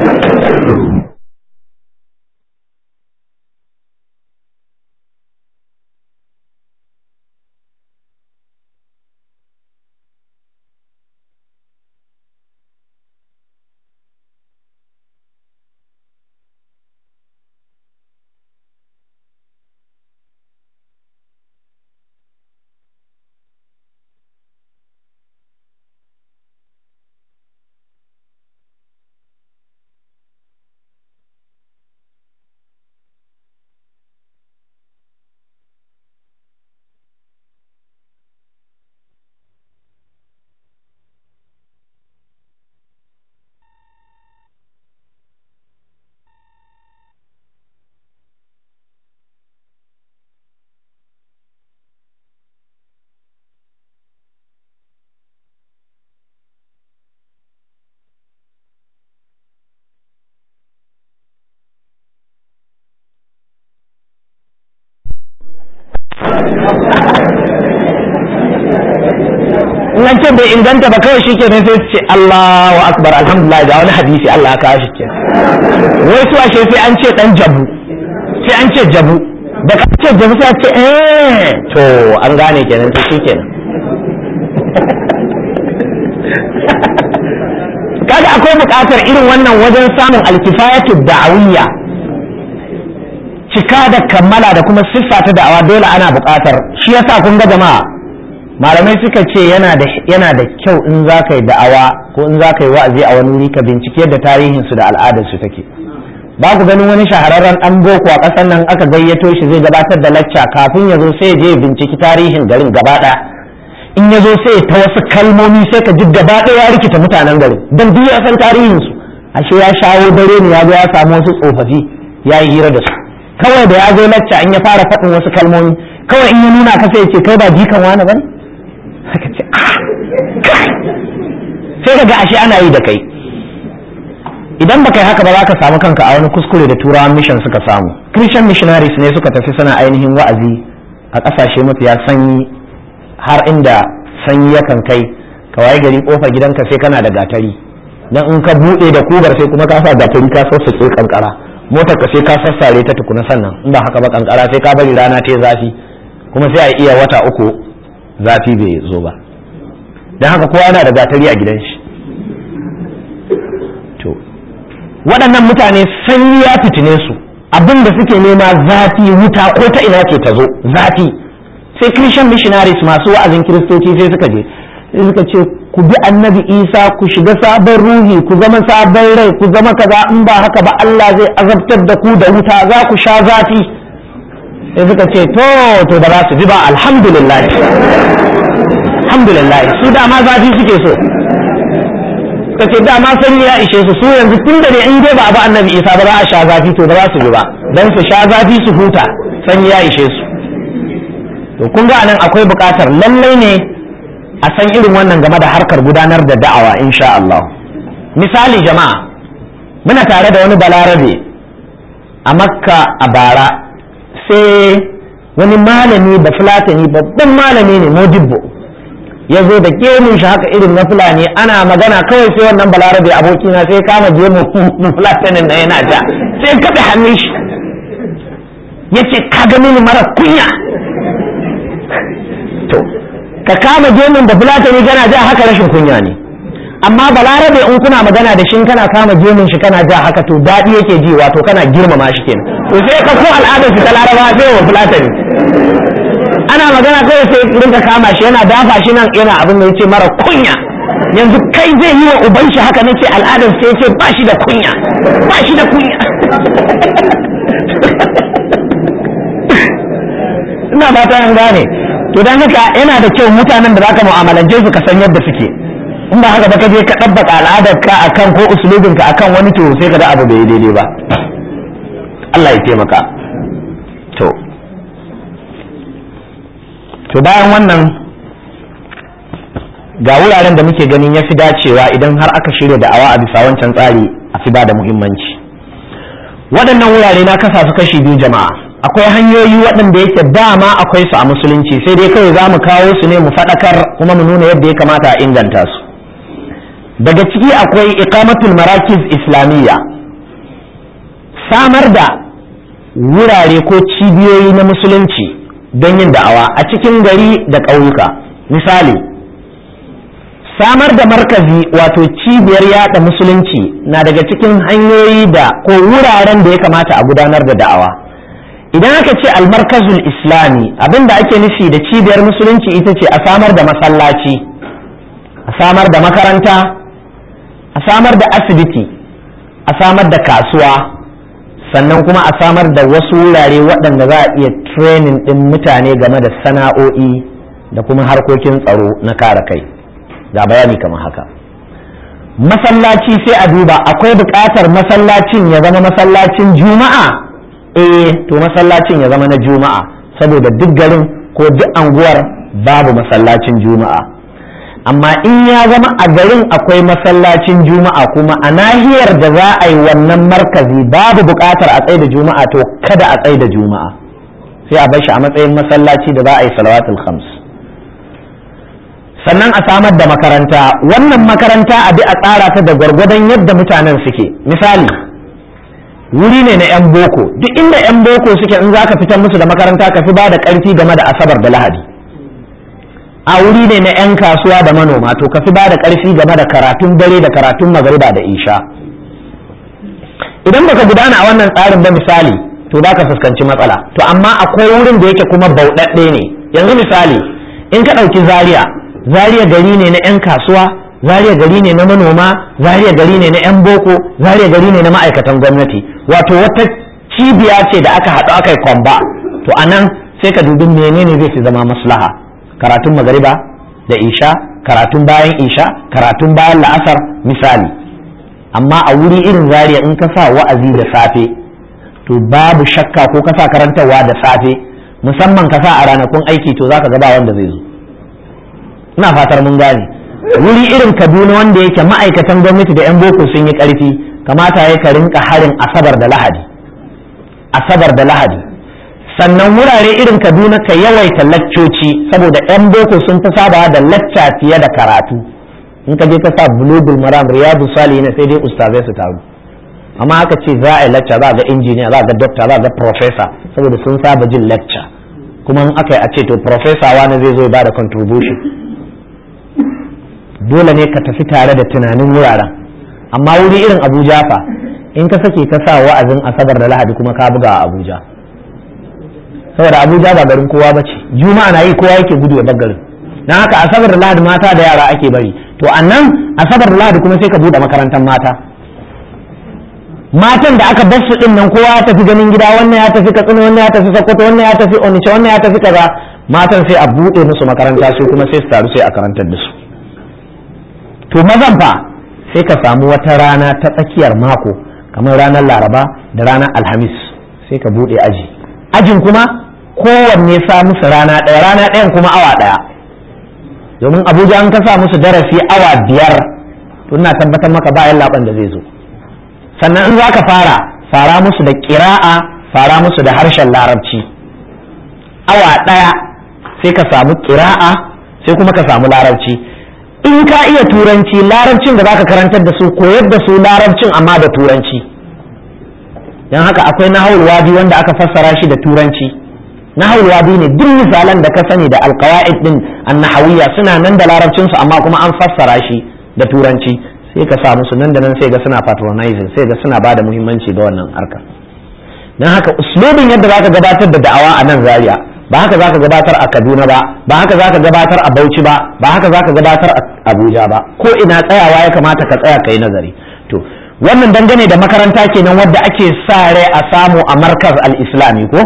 bai inganta ba kawai shi kenan sai su ce Allahu akbar alhamdulillah ga wani hadisi Allah ya kawo shi ke wai su ashe sai an ce dan jabu sai an ce jabu da ka ce jabu sai a ce eh to an gane kenan to shikenan kaga akwai buƙatar irin wannan wajen samun alkifayatu da'awiyya cika da kammala da kuma siffa ta da'awa dole ana buƙatar shi yasa kun ga jama'a malamai suka ce yana da yana da kyau in za ka yi da'awa ko in za ka yi wa'azi a wani wuri ka bincike yadda tarihin su da al'adar su take ba ku ganin wani shahararren dan boko a ƙasar nan aka gayyato shi zai gabatar da lacca kafin ya zo sai ya je binciki tarihin garin gaba ɗaya in ya zo sai ta wasu kalmomi sai ka ji gaba ɗaya ya rikita mutanen garin don duk ya san tarihin su ashe ya shawo dare ne ya zo ya samu wasu tsofaffi ya yi hira da su kawai da ya zo lacca in ya fara faɗin wasu kalmomi kawai in ya nuna ka sai ya ce kai ba jikan wani bane haka ce sai ka ga ashe ana yi da kai idan baka yi haka ba za ka samu kanka a wani kuskure da turawan mission suka samu christian missionaries ne suka tafi suna ainihin wa'azi a ƙasashe mafiya sanyi har inda sanyi yakan kai ka waye gari kofar gidanka sai kana da gatari dan in ka buɗe da kubar sai kuma ka sa gatari ka sassaƙe kankara motar ka sai ka sassare ta tukuna sannan in ba haka ba kankara sai ka bari rana ta zafi kuma sai a iya wata uku zafi bai zo ba don haka kowa yana da gatari a gidan shi to waɗannan mutane sanyi ya fitine su abin da suke nema zafi wuta ko ta ina ke ta zo zafi sai christian missionaries masu wa'azin kiristoci sai suka je sai suka ce ku bi annabi isa ku shiga sabon ruhi ku zama sabon rai ku zama kaza in ba haka ba allah zai azabtar da ku da wuta za ku sha zafi sai suka ce to to ba za su ji ba alhamdulillah alhamdulillah su dama zafi suke so suka ce dama sanyi ya ishe su su yanzu tun da ne in dai ba abu annabi isa ba za a sha zafi to ba za su ji ba don su sha zafi su huta sanyi ya ishe su to kun ga anan akwai buƙatar lallai ne a san irin wannan game da harkar gudanar da da'awa insha Allah misali jama'a muna tare da wani balarabe a makka a bara sai wani malami da fulatani babban malami ne modibbo ya zo da gemun shi haka irin na fulani ana magana kawai sai wannan balarabe abokina sai kama gemun fulatanin na yana ja sai kaɗe hannun shi ya ce ka gani ni mara kunya to ka kama gemun da fulatani kana ja haka rashin kunya ne amma balarabe in kuna magana da shi kana kama gemun shi kana ja haka to daɗi yake ji wato kana girmama shi kenan to sai ka ko al'adar su ta laraba sai wa fulatani ana magana kawai sai rinka kama shi yana dafa shi nan yana abin da yace mara kunya yanzu kai zai yi wa uban shi haka nace al'adar sai yace ba shi da kunya ba shi da kunya ina ba ta an gane to dan haka yana da kyau mutanen da zaka mu'amalance su ka san yadda suke in ba haka ba ka je ka dabbaka al'adar ka akan ko usulubin ka akan wani to sai ka da abu bai daidai ba Allah ya taimaka to to bayan wannan ga wuraren da muke ganin ya fi dacewa idan har aka shirya da'awa a bisa wancan tsari a fi ba da muhimmanci waɗannan wurare na kasa su kashi biyu jama'a akwai hanyoyi waɗanda yake dama akwai su a musulunci sai dai kawai za mu kawo su ne mu faɗakar kuma mu nuna yadda ya kamata a inganta su daga ciki akwai iqamatul marakiz islamiyya samar da wurare ko cibiyoyi na musulunci don yin da'awa a cikin gari da ƙauyuka misali samar da markazi wato cibiyar yada musulunci na daga cikin hanyoyi da ko wuraren da ya kamata a gudanar da da'awa idan aka ce almarkazul islami abinda ake nufi da cibiyar musulunci ita ce a samar da masallaci a samar da makaranta a samar da asibiti a samar da kasuwa sannan kuma a samar da wasu wurare waɗanda za a iya training ɗin mutane game da sana'o'i da kuma harkokin tsaro na kare kai ga bayani kamar haka masallaci sai a duba akwai buƙatar masallacin ya zama masallacin juma'a eh to masallacin ya zama na juma'a saboda duk garin ko duk anguwar babu masallacin juma'a amma in ya zama a garin akwai masallacin juma'a kuma a nahiyar da za a yi wannan markazi babu buƙatar a tsaye da juma'a to kada a tsaye da juma'a sai a bar shi a matsayin masallaci da za a yi salawatul khams sannan a samar da makaranta wannan makaranta a bi a tsara ta da gwargwadon yadda mutanen suke misali wuri ne na 'yan boko duk inda 'yan boko suke in za ka fitar musu da makaranta ka fi ba da ƙarfi game da asabar da lahadi a wuri ne na 'yan kasuwa da manoma to ka fi ba da ƙarfi game da karatun dare da karatun magariba da isha idan baka gudana a wannan tsarin ba misali to za ka fuskanci matsala to amma akwai wurin da yake kuma bauɗaɗɗe ne yanzu misali in ka ɗauki zaria zaria gari ne na 'yan kasuwa zaria gari ne na manoma zaria gari ne na 'yan boko zaria gari ne na ma'aikatan gwamnati wato wata cibiya ce da aka haɗu aka yi kwamba to a nan sai ka dubi menene zai fi zama maslaha karatun magariba da isha karatun bayan isha karatun bayan la'asar misali amma a wuri irin zaria in ka sa wa'azi da safe to babu shakka ko ka sa karantarwa da safe musamman ka sa a ranakun aiki to zaka ga ba wanda zai zo ina fatar mun gane wuri irin kaduna wanda yake ma'aikatan gwamnati da 'yan boko sun yi karfi kamata ya ka rinka harin asabar da lahadi asabar da lahadi sannan wurare irin kaduna ka yawaita laccoci saboda 'yan boko sun fi saba da lacca fiye da karatu in ka je ka sa bulugul maram riyadu salihin sai dai ustazai su taru amma aka ce za a yi lacca za a ga injiniya za a ga dokta za a ga profesa saboda sun saba jin lacca kuma in aka yi a ce to profesa wani zai zo ya bada contribution dole ne ka tafi tare da tunanin wuraren amma wuri irin abuja fa in ka sake ka sa wa'azin asabar da lahadi kuma ka buga a abuja saboda abuja ba garin kowa ba ce juma'a na yi kowa yake gudu ya bar garin don haka asabar da lahadi mata da yara ake bari to a nan asabar da lahadi kuma sai ka buɗe makarantar mata matan da aka bar su din nan kowa ya tafi ganin gida wannan ya tafi katsina wannan ya tafi sokoto wannan ya tafi onitsha wannan ya tafi kaza matan sai a buɗe musu makaranta su kuma sai su taru sai a karantar da su to mazan fa sai ka samu wata rana ta tsakiyar mako kamar ranar laraba da ranar alhamis sai ka buɗe aji ajin kuma kowanne sa musu rana ɗaya rana ɗayan kuma awa ɗaya domin abuja an ka sa musu darasi awa biyar to ina tabbatar maka bayan laban da zai zo sannan in za ka fara fara musu da ƙira'a fara musu da harshen larabci awa ɗaya sai ka samu ƙira'a sai kuma ka samu larabci in ka iya turanci larabcin da zaka karantar da su koyar da su larabcin amma da turanci don haka akwai nahawul wadi wanda aka fassara shi da turanci nahawul wadi ne duk misalan da ka sani da alqawaid din annahawiyya suna nan da larabcin su amma kuma an fassara shi da turanci sai ka sa musu nan da nan sai ga suna patronizing sai ga suna bada muhimmanci ga wannan harka don haka uslubin yadda zaka gabatar da da'awa a nan zaria ba haka zaka gabatar a Kaduna ba ba haka zaka gabatar a Bauchi ba ba haka zaka gabatar a Abuja ba ko ina tsayawa ya kamata ka tsaya kai nazari to wannan dangane da makaranta kenan wadda ake sa rai a samu a markaz al-islami ko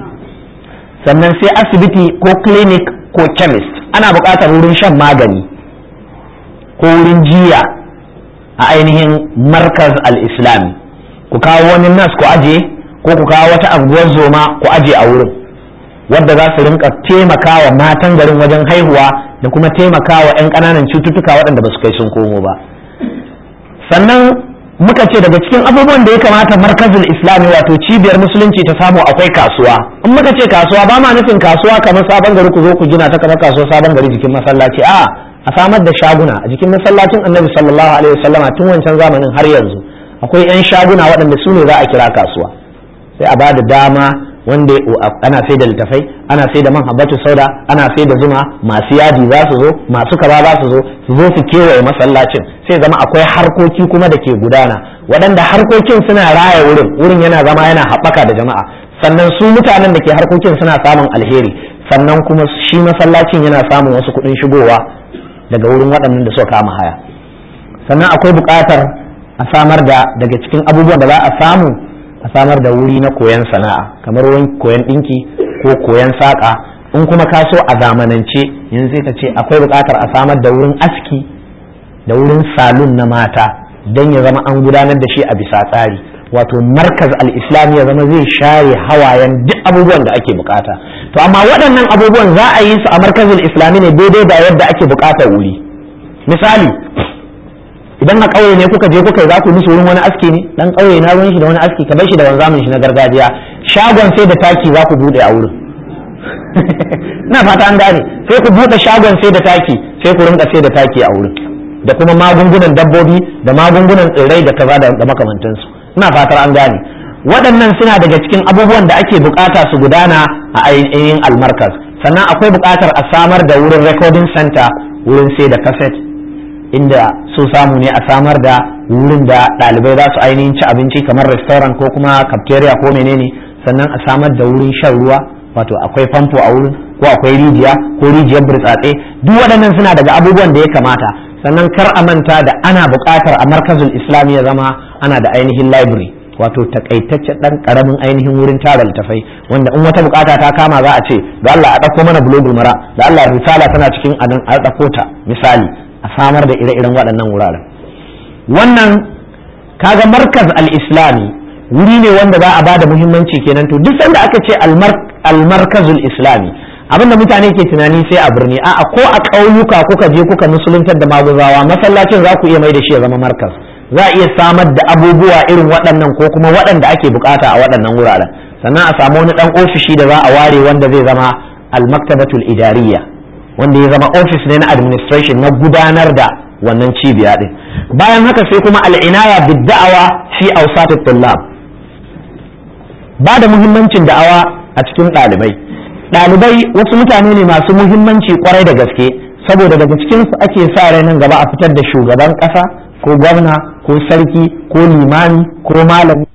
sannan sai asibiti ko clinic ko chemist ana buƙatar wurin shan magani ko wurin jiya a ainihin markaz al-islami ku kawo wani nas ku aje ko ku kawo wata anguwar zoma ku aje a wurin wadda za su rinka taimakawa matan garin wajen haihuwa da kuma taimakawa 'yan ƙananan cututtuka waɗanda ba su kai sun komo ba sannan muka ce daga cikin abubuwan da ya kamata markazin islami wato cibiyar musulunci ta samu akwai kasuwa in muka ce kasuwa ba ma nufin kasuwa kamar sabon gari ku zo ku gina ta kamar kasuwa sabon gari jikin masallaci a a samar da shaguna a jikin masallacin annabi sallallahu alaihi wasallama tun wancan zamanin har yanzu akwai 'yan shaguna waɗanda su ne za a kira kasuwa sai a ba da dama wanda ana sai da littafai ana sai da man habbatu sauda ana sai da zuma masu yadi za su zo masu kaza za su zo su zo su kewaye masallacin sai zama akwai harkoki kuma da ke gudana waɗanda harkokin suna raya wurin wurin yana zama yana haɓaka da jama'a sannan su mutanen da ke harkokin suna samun alheri sannan kuma shi masallacin yana samun wasu kuɗin shigowa daga wurin waɗannan da suka kama haya sannan akwai buƙatar a samar da daga cikin abubuwan da za a samu a samar da wuri na koyon sana'a kamar wurin koyon ɗinki ko koyon saƙa in kuma ka so a zamanance yanzu sai ka ce akwai buƙatar a samar da wurin aski da wurin salon na mata don ya zama an gudanar da shi a bisa tsari wato markaz al-islam ya zama zai share hawayen duk abubuwan da ake bukata to amma waɗannan abubuwan za a yi su a markazin islami ne daidai da yadda ake bukatar wuri misali idan a ƙauye ne kuka je kuka yi za ku musu wurin wani aski ne dan ƙauye na ruwan shi da wani aski ka bar shi da wanzamin shi na gargajiya shagon sai da taki za ku bude a wurin na fata an gane sai ku bude shagon sai da taki sai ku rinka sai da taki a wurin da kuma magungunan dabbobi da magungunan tsirrai da kaza da makamantansu ina fatar an gane waɗannan suna daga cikin abubuwan da ake bukata su gudana a ainihin almarkaz sannan akwai bukatar a samar da wurin recording center wurin sai da cassette inda so samu ne a samar da wurin da ɗalibai za su ainihin ci abinci kamar restaurant ko kuma cafeteria ko menene sannan a samar da wurin shan ruwa wato akwai famfo a wurin ko akwai rijiya ko rijiyar burtsatse duk waɗannan suna daga abubuwan da ya kamata sannan kar a manta da ana buƙatar a markazul islam ya zama ana da ainihin library wato takaitacce dan karamin ainihin wurin tara littafai wanda in wata bukata ta kama za a ce da Allah a ɗauko mana bulogul mara da Allah risala tana cikin adan a ɗauko ta misali a samar da ire-iren waɗannan wuraren wannan kaga markaz al-islami wuri ne wanda za a bada muhimmanci kenan to duk sanda aka ce al-markazul islami abinda mutane ke tunani sai a birni a'a ko a ƙauyuka kuka je kuka musuluntar da maguzawa masallacin za ku iya mai da shi ya zama markaz za a iya samar da abubuwa irin waɗannan ko kuma waɗanda ake bukata a waɗannan wuraren sannan a samu wani ɗan ofishi da za a ware wanda zai zama al-maktabatul idariya wanda ya zama ofis ne na administration na gudanar da wannan cibiya din bayan haka sai kuma al'inaya bid da'awa fi awsatut tullab ba da muhimmancin da'awa a cikin ɗalibai ɗalibai wasu mutane ne masu muhimmanci kwarai da gaske saboda daga cikinsu ake sa rai nan gaba a fitar da shugaban ƙasa ko gwamna ko sarki ko limami ko malami